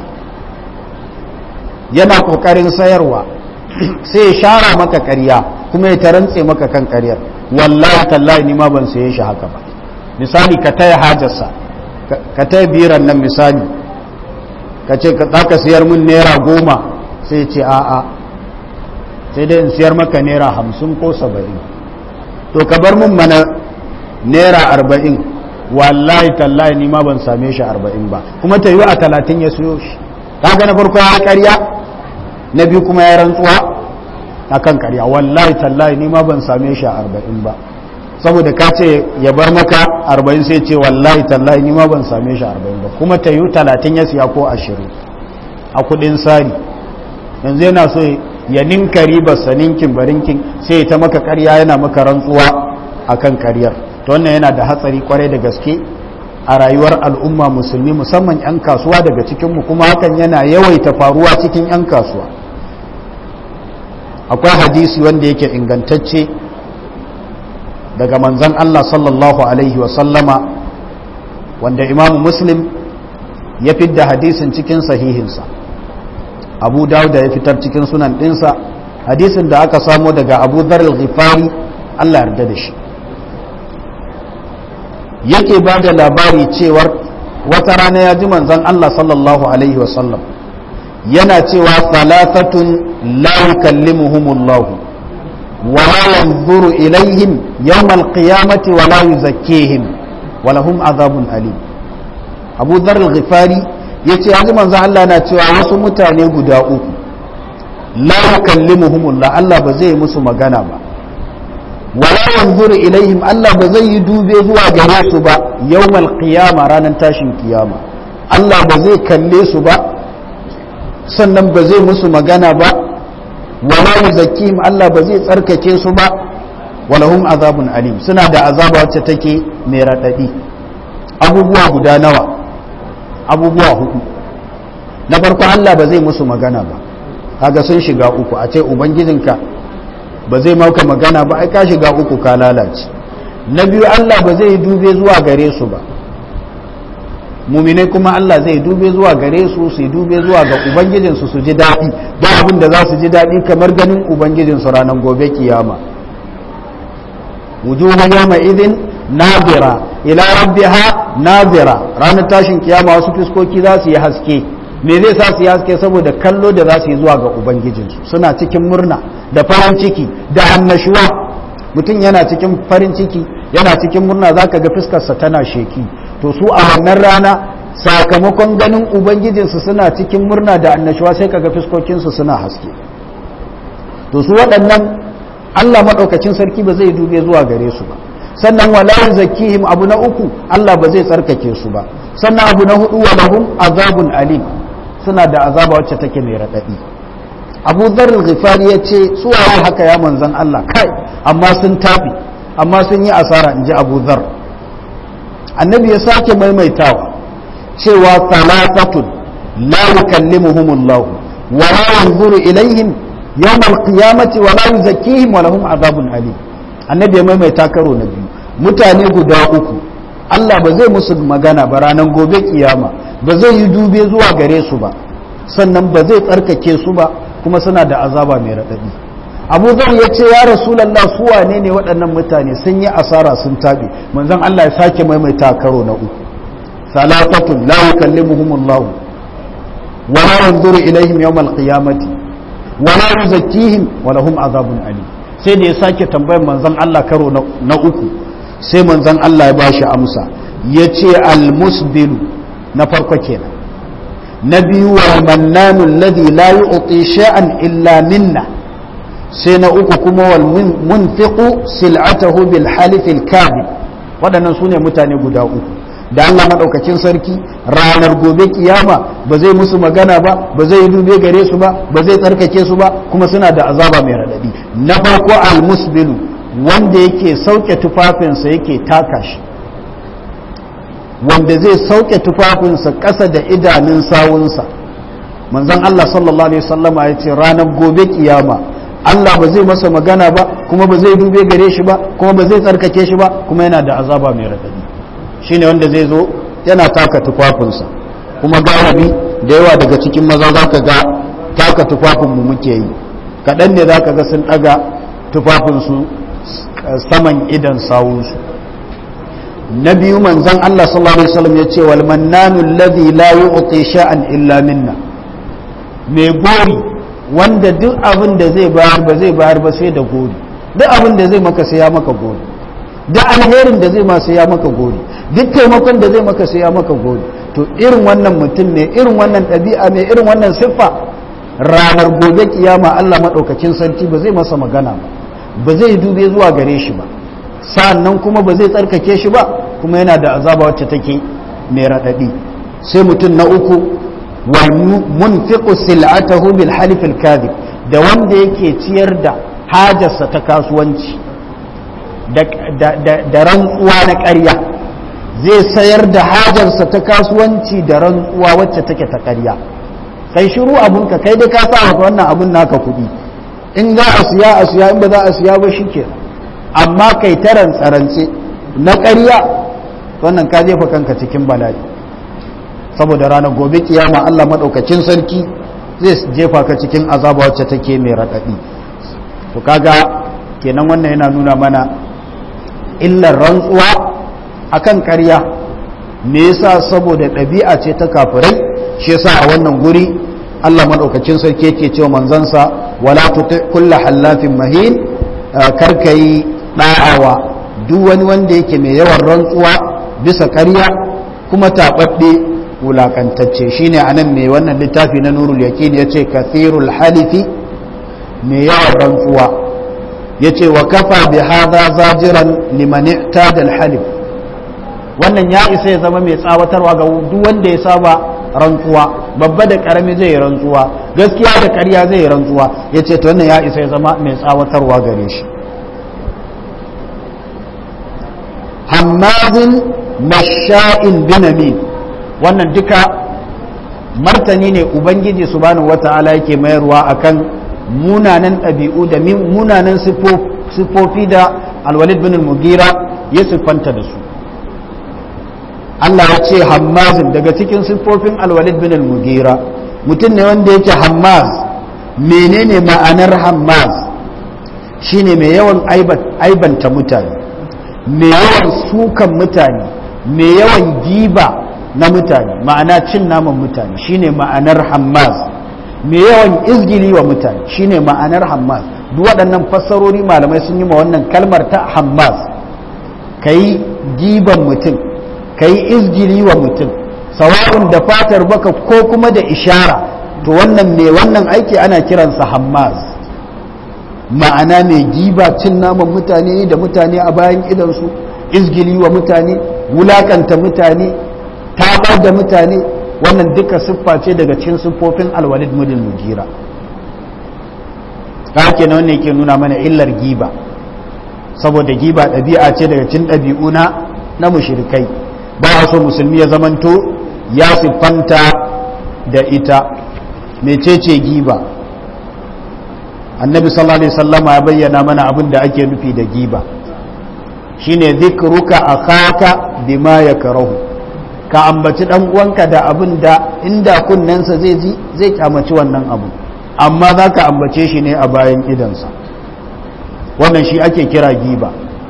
yana ƙoƙarin sayarwa sai ya shara maka ƙarya kuma ya tarantse maka kan ƙaryar wallahi tallahi ni ma ban saye shi haka ba misali ka taya hajarsa ka taya biran nan misali ka ce ka ka siyar min naira goma sai ce a'a sai dai in siyar maka naira hamsin ko saba'in to ka bar mun mana naira arba'in wallahi tallahi ni ma ban same shi arba'in ba kuma ta yi a talatin ya siyo shi kaga na farko ya karya na biyu kuma ya rantsuwa a kan karya wallahi tallahi ni ma ban same shi a arba'in ba saboda ka ce ya bar maka arba'in sai ce wallahi tallahi ni ma ban same shi arba'in ba kuma ta yi talatin ya siya ko ashirin a kudin sari yanzu yana so ya ninka ribarsa ninkin barinkin sai ta maka karya yana maka rantsuwa a kan karyar ta wannan yana da hatsari kwarai da gaske a rayuwar al'umma musulmi musamman 'yan kasuwa daga cikinmu kuma hakan yana yawaita faruwa cikin 'yan kasuwa akwai hadisi wanda yake ingantacce daga manzan Allah sallallahu Alaihi wasallama wanda imamu muslim ya fidda hadisin cikin sahihinsa abu dawuda ya fitar cikin sunan ɗinsa hadisin da aka samo daga abu dharar ghifari Allah yarda da shi yake ba da labari cewar wata rana ya ji manzan Allah sallallahu Alaihi wasallam yana cewa salatatun la yukallimuhumullahu ولا ينظر إليهم يوم القيامة ولا يزكيهم ولهم عذاب أليم أبو ذر الغفاري yace yanzu manzo Allah na cewa wasu mutane guda uku la yukallimuhumullah Allah ba zai musu magana ba wala yanzuru ilaihim Allah ba zai yi dube zuwa gare su ba yawmal qiyama ranar tashin kiyama Allah ba zai kalle su ba sannan ba zai musu magana ba wala yuzakkihim Allah ba zai tsarkake su ba walahum azabun alim suna da azaba wacce take mai radadi abubuwa guda nawa abubuwa hudu na farko Allah ba zai musu magana ba kaga sun shiga uku a ce ubangijinka ba zai mauka magana ba ai ka shiga uku ka lalace na biyu Allah ba zai dube zuwa gare su ba muminai kuma Allah zai dube zuwa gare su su dube zuwa ga ubangijinsu su ji daɗi ba abin da za su ji daɗi kamar ganin ubangijinsu ranar gobe kiyama wujuhun yawma idin nazira ila rabbiha nazira ranar tashin kiyama wasu fiskoki za su yi haske me zai sa su yi haske saboda kallo da za su yi zuwa ga ubangijinsu suna cikin murna da farin ciki da annashuwa mutum yana cikin farin ciki yana cikin murna za ka ga fuskarsa tana sheki to su a wannan rana sakamakon ganin ubangijinsu suna cikin murna da annashuwa sai ka ga fuskokinsu suna haske to su waɗannan allah maɗaukacin sarki ba zai dube zuwa gare su ba sannan wala zakihim abu na uku allah ba zai tsarkake su ba sannan abu na hudu wa lahum azabun alim suna da azaba wacce take mai raɗaɗi abu zarar ghifari ya ce su waye haka ya manzan Allah kai amma sun tafi amma sun yi asara in ji abu zar annabi ya sake maimaitawa cewa talatatun la yukallimuhumullahu wa la yanzuru ilaihim yawm alqiyamati wa la yuzakkihim wa lahum azabun alim annabi ya maimaita karo na biyu mutane guda uku Allah ba zai musu magana ba ranar gobe kiyama ba zai yi dube zuwa gare su ba sannan ba zai tsarkake su ba kuma suna da azaba mai raɗaɗi abu zar ya ce ya rasulallah su wane ne waɗannan mutane sun yi asara sun taɓe manzon Allah ya sake maimaita karo na uku salatatun la yukallimuhumullahu wa la yanzuru ilaihim yawmal qiyamati wa la yuzakkihim wa lahum azabun alim sai da ya sake tambayar manzon Allah karo na uku sai manzon Allah ya bashi amsa yace al-musbilu na farko kenan na biyu wa mannanu alladhi la yu'ti sha'an illa minna sai na uku kuma wal munfiqu sil'atahu bil halif al kadhib waɗannan sune mutane guda uku da Allah madaukakin sarki ranar gobe kiyama ba zai musu magana ba ba zai dube gare su ba ba zai tsarkake su ba kuma suna da azaba mai radadi na farko al musbilu wanda yake sauke tufafinsa yake taka shi wanda zai sauke tufafinsa ƙasa da idanun sawunsa manzon Allah sallallahu alaihi wasallama ya ce ranar gobe kiyama Allah ba zai masa magana ba kuma ba zai dube gare shi ba kuma ba zai tsarkake shi ba kuma yana da azaba mai radadi shine wanda zai zo yana taka tufafinsa kuma galibi da yawa daga cikin maza za ka ga taka tufafinmu muke yi kaɗan ne za ka ga sun ɗaga tufafinsu saman idan sawunsu na biyu manzon Allah sallallahu alaihi wasallam ya ce wal mannanu alladhi la yu'ti sha'an illa minna mai gori wanda duk abin da zai bayar ba zai bayar ba sai da gori duk abin da zai maka sai ya maka gori duk alherin da zai ma sai ya maka gori duk taimakon da zai maka sai ya maka gori to irin wannan mutum ne irin wannan ɗabi'a mai irin wannan siffa ranar gobe kiyama Allah maɗaukacin sarki ba zai masa magana ba ba zai dube zuwa gare shi ba sa'annan kuma ba zai tsarkake shi ba kuma yana da azaba wacce take mai raɗaɗi sai mutum na uku wa munfiqu sil'atahu bil halif al kadhib da wanda yake ciyar da hajarsa ta kasuwanci da rantsuwa na ƙarya zai sayar da hajarsa ta kasuwanci da rantsuwa wacce take ta ƙarya kai shiru abunka kai dai ka sa wannan abun naka kuɗi in za a siya a siya in ba za a siya ba shikenan amma kai taran tsarance na ƙarya wannan ka jefa kanka cikin bala'i saboda ranar gobe kiyama Allah maɗaukacin sarki zai jefa ka cikin azaba wacce take mai raɗaɗi to kaga kenan wannan yana nuna mana illar rantsuwa akan ƙarya me yasa saboda ɗabi'a ce ta kafirai shi yasa a wannan guri Allah maɗaukacin sarki yake cewa manzansa wala tuti kulla hallafin mahin karkai ɗa'awa duk wani wanda yake mai yawan rantsuwa bisa ƙarya kuma taɓaɓɓe wulaƙantacce shine a nan mai wannan littafi na nurul yaƙin ya ce kathirul halifi mai yawan rantsuwa ya ce wa kafa bi haza zajiran liman i'tada halif wannan ya isa ya zama mai tsawatarwa ga duk wanda ya saba rantsuwa babba da karami zai yi rantsuwa gaskiya da ƙarya zai yi rantsuwa ya ce to wannan ya isa ya zama mai tsawatarwa gare shi hammazin masha'in binamin wannan duka martani ne ubangiji subhanahu wata'ala yake mayarwa akan munanan ɗabi'u da munanan siffofi da alwalid bin mugira ya siffanta da su Allah ya ce hammazin daga cikin siffofin alwalid bin al-mugira mutum ne wanda yake hammaz menene ma'anar hammaz shine mai yawan aibanta mutane mai yawan sukan mutane mai yawan giba na mutane ma'ana cin naman mutane shine ma'anar hammaz mai yawan izgili wa mutane shine ma'anar hammaz duk waɗannan fassarori malamai sun yi ma wannan kalmar ta hammaz ka yi giban mutum ka yi izgili wa mutum sawa'un da fatar baka ko kuma da ishara to wannan mai wannan aiki ana kiransa hammaz ma'ana mai giba cin naman mutane da mutane a bayan idansu izgili wa mutane wulakanta mutane tabar da mutane wannan duka siffa ce daga cikin siffofin alwalid mudin mugira haka na wannan yake nuna mana illar giba saboda giba ɗabi'a ce daga cikin ɗabi'u na na mushrikai ba a so musulmi ya zamanto ya siffanta da ita mecece giba annabi sallallahu alaihi wasallama ya bayyana mana abin da ake nufi da giba shine zikruka akhaka bima yakrahu ka ambaci dan uwanka da abin da inda kunnensa zai ji zai kyamaci wannan abu amma za ka ambace shi ne a bayan idansa wannan shi ake kira giba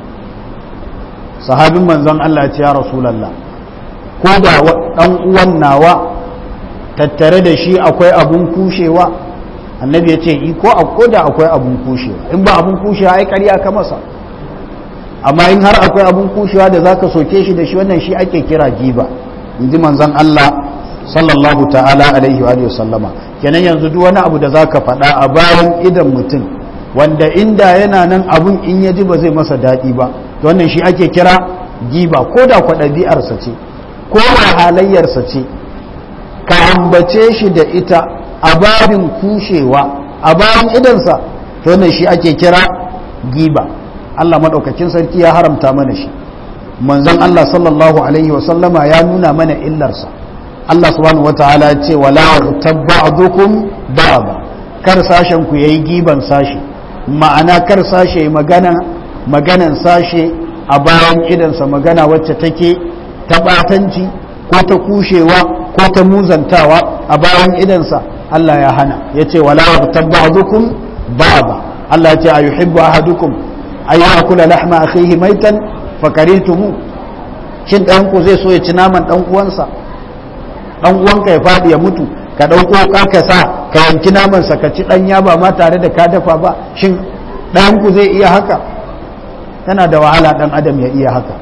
sahabin manzon Allah ce ya rasulallah ko da dan uwan nawa tattare da shi akwai abun kushewa annabi ya ce ko ko da akwai abun kushewa in ba abun kushewa ai ƙarya ka masa amma in har akwai abun kushewa da zaka soke shi da shi wannan shi ake kira giba in ji manzon Allah sallallahu ta'ala alaihi wa sallama kenan yanzu duk wani abu da zaka faɗa a bayan idan mutum wanda inda yana nan abun in ya ji ba zai masa daɗi ba to wannan shi ake kira giba ko da kwa ɗabi'arsa ce ko da halayyarsa ce ka ambace shi da ita a babin kushewa a bayan idansa to wannan shi ake kira giba Allah maɗaukakin sarki ya haramta mana shi manzon Allah sallallahu alaihi wa sallama ya nuna mana illarsa Allah subhanahu wataala ya ce wala tabba'dukum ba'd kar sashen ku yayi giban sashi ma'ana kar sashe magana maganan sashe a bayan idansa magana wacce take ta batanci ko ta kushewa ko ta muzantawa a bayan idansa Allah ya hana ya ce wala tabba'dukum ba'd Allah ya ce ayuhibbu ahadukum ay ya'kula lahma akhihi maitan fakaritumu shin ɗan ku zai so ya ci naman ɗan uwansa dan uwanka ya faɗi ya mutu ka ɗauko ka sa ka yanki namansa ka ci ɗanya ba ma tare da ka dafa ba shin ɗayanku zai iya haka tana da wahala ɗan adam ya iya haka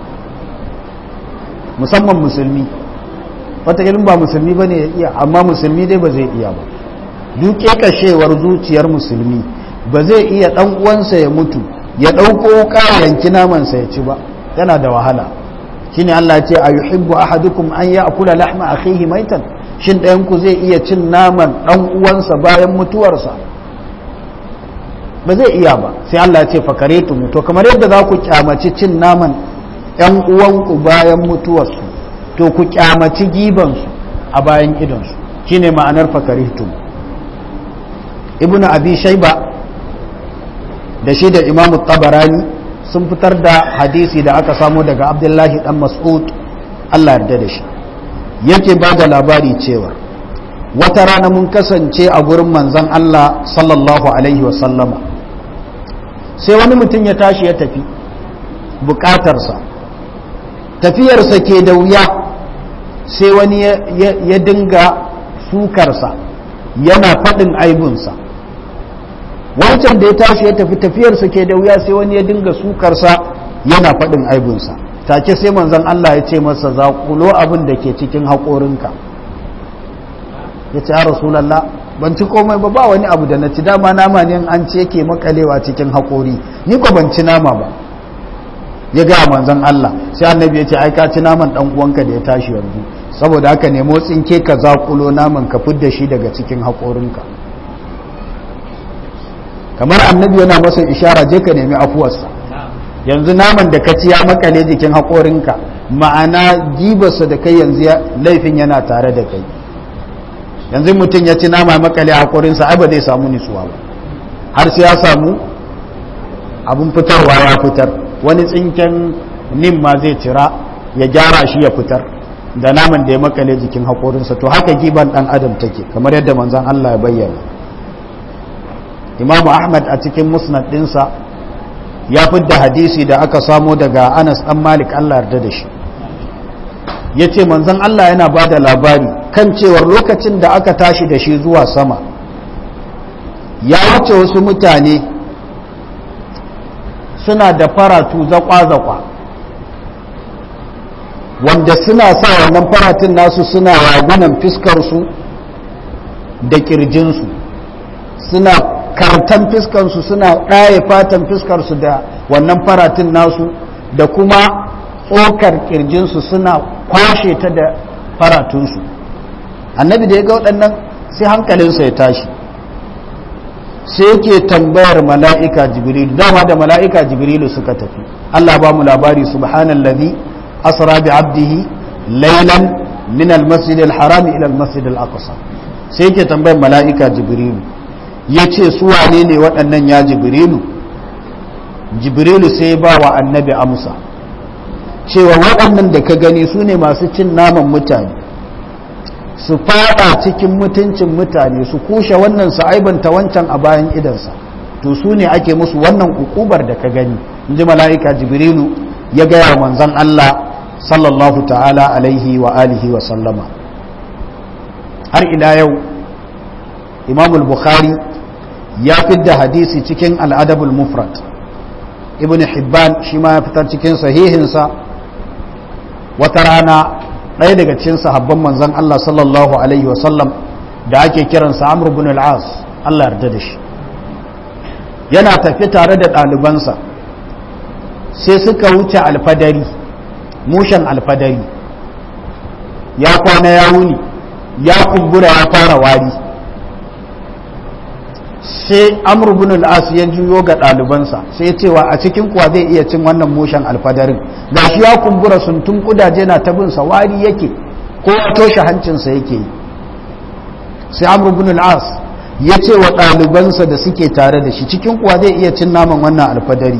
musamman musulmi wata irin ba musulmi ba ne ya iya amma musulmi dai ba zai iya ba duke kashewar zuciyar musulmi ba zai iya ɗan uwansa ya mutu ya ɗauko ka yanki namansa ya ci ba yana da wahala shine Allah ce a yuhibbu ahadukum an ya'kula lahma akhihi maitan shin ɗayan ku zai iya cin naman ɗan uwansa bayan mutuwarsa ba zai iya ba sai Allah ce fakaretu mu to kamar yadda za ku kyamaci cin naman ɗan uwanku bayan mutuwarsu to ku kyamaci gibansu a bayan idonsu shine ma'anar fakaretu ibnu abi shayba da shi da imamu tabarani sun fitar da hadisi da aka samu daga abdullahi dan mas'ud Allah yarda da shi yake ba da labari cewa wata rana mun kasance a gurin manzon Allah sallallahu alaihi wasallama sai wani mutum ya tashi ya tafi bukatarsa tafiyarsa ke da wuya sai wani ya dinga sukarsa yana faɗin aibunsa wancan da ya tashi ya tafi tafiyarsa ke da wuya sai wani ya dinga sukarsa yana faɗin aibunsa take sai manzon Allah ya ce masa zaƙulo abin da ke cikin haƙorinka ya ce ya rasulallah ban ci komai ba ba wani abu da na ci dama nama ne an ce yake makalewa cikin haƙori ni ko ban ci nama ba ya ga manzon Allah sai annabi ya ce ai ka ci naman dan uwanka da ya tashi yanzu saboda haka ne motsin ke ka zaƙulo naman ka fidda shi daga cikin haƙorinka kamar annabi yana masa ishara je ka nemi afuwarsa yanzu naman da ka ci ya makale jikin haƙorinka ma'ana gibarsa da kai yanzu laifin yana tare da kai yanzu mutum ya ci nama makale haƙorinsa ai ba zai samu nisuwa ba har sai ya samu abin fitarwa ya fitar wani tsinken nin ma zai cira ya gyara shi ya fitar da naman da ya makale jikin haƙorinsa to haka giban ɗan adam take kamar yadda manzan Allah ya bayyana imamu ahmad a cikin musnad ɗinsa ya fidda hadisi da aka samo daga anas ɗan malik Allah yarda da shi ya ce manzan Allah yana ba da labari kan cewar lokacin da aka tashi da shi zuwa sama ya wuce wasu mutane suna da faratu zakwa-zakwa wanda suna sa wannan faratin nasu suna ragunan fiskarsu da kirjinsu suna kartan fiskarsu suna ɗaye fatan fiskarsu da wannan faratin nasu da kuma tsokar kirjinsu suna kwashe ta da faratunsu annabi da ya ga waɗannan sai hankalinsa ya tashi sai yake tambayar mala'ika jibrilu dama da mala'ika jibrilu suka tafi Allah ba mu labari subhanallazi asra bi abdihi laylan min almasjid alharam ila almasjid alaqsa sai yake tambayar mala'ika jibrilu yace su wane ne waɗannan ya jibrilu jibrilu sai ba wa annabi amsa cewa waɗannan da ka gani su ne masu cin naman mutane su fada cikin mutuncin mutane su kushe wannan su aibanta wancan a bayan idansa to su ne ake musu wannan ukubar da ka gani in ji mala'ika jibrilu ya gaya manzan Allah sallallahu ta'ala alaihi wa alihi wa sallama har ila yau imamul bukhari ya fidda hadisi cikin al'adabul mufrad ibn hibban shi ma ya fitar cikin sahihinsa wata rana ɗaya daga cikin sahabban manzan Allah sallallahu Alaihi wasallam da ake kiransa Amr ibn al-As Allah yarda da shi yana tafi tare da ɗalibansa sai suka wuce alfadari mushen alfadari ya kwana ya wuni ya kumbura ya fara wari sai Amr ibn al-As ya juyo ga ɗalibansa sai cewa a cikin kuwa zai iya cin wannan mushen alfadarin gashi ya kumbura suntun kudaje na ta binsa wari yake ko ya toshe hancinsa yake yi sai amr ibn al-as ya ce wa ɗalibansa da suke tare da shi cikin kuwa zai iya cin naman wannan alfadari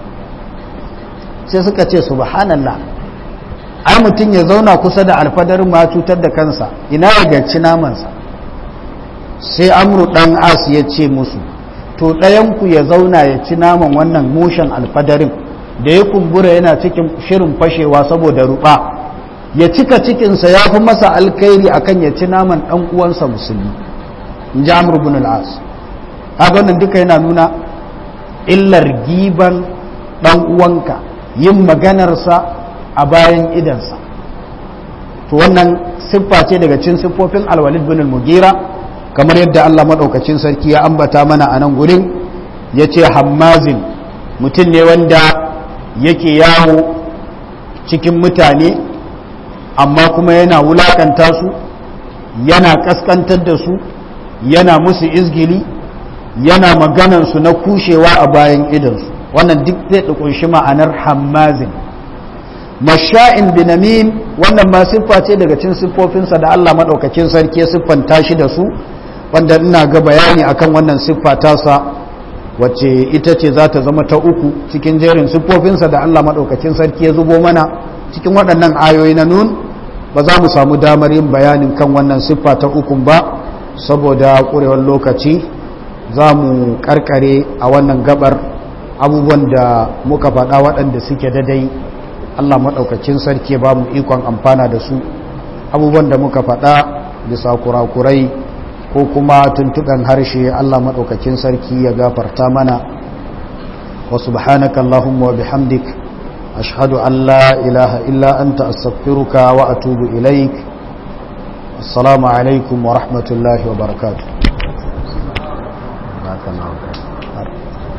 sai suka ce subhanallah ai mutum ya zauna kusa da alfadarin ma cutar da kansa ina ya gaci namansa sai amru dan as ya ce musu to ɗayanku ya zauna ya ci naman wannan mushen alfadarin da ya kumbura yana cikin shirin fashewa saboda ruba ya cika cikinsa ya fi masa alkairi akan ya ci naman ɗan uwansa musulmi in ji amur bin al'as wannan duka yana nuna illar giban ɗan uwanka yin maganarsa a bayan idansa to wannan siffa ce daga cin siffofin alwalid bin al-mugira kamar yadda Allah maɗaukacin sarki ya ambata mana a nan gurin ya ce hammazin mutum ne wanda yake yawo cikin mutane amma kuma yana wulakanta su yana kaskantar da su yana musu izgili yana maganansu na kushewa a bayan idansu wannan duk zai kunshi ma'anar hammazin masha'in binamin wannan ma siffa ce daga cin siffofinsa da Allah maɗaukakin sarki ya siffanta shi da su wanda ina ga bayani akan wannan siffa tasa wacce ita ce za ta zama ta uku cikin jerin siffofinsa da Allah maɗaukacin sarki ya zubo mana cikin waɗannan ayoyi na nun ba za mu samu damar yin bayanin kan wannan siffa ta ukun ba saboda ƙurewar lokaci za mu ƙarƙare a wannan gabar abubuwan da muka faɗa waɗanda suke dadai Allah maɗaukacin sarki ba mu ikon amfana da su abubuwan da muka faɗa bisa kurakurai ko kuma tuntuɓen harshe Allah maɗaukakin sarki ya gafarta mana wa subhanaka Allahumma wa bihamdik ashhadu an la ilaha illa anta astaghfiruka wa atubu ilaik assalamu alaikum wa rahmatullahi wa barakatuh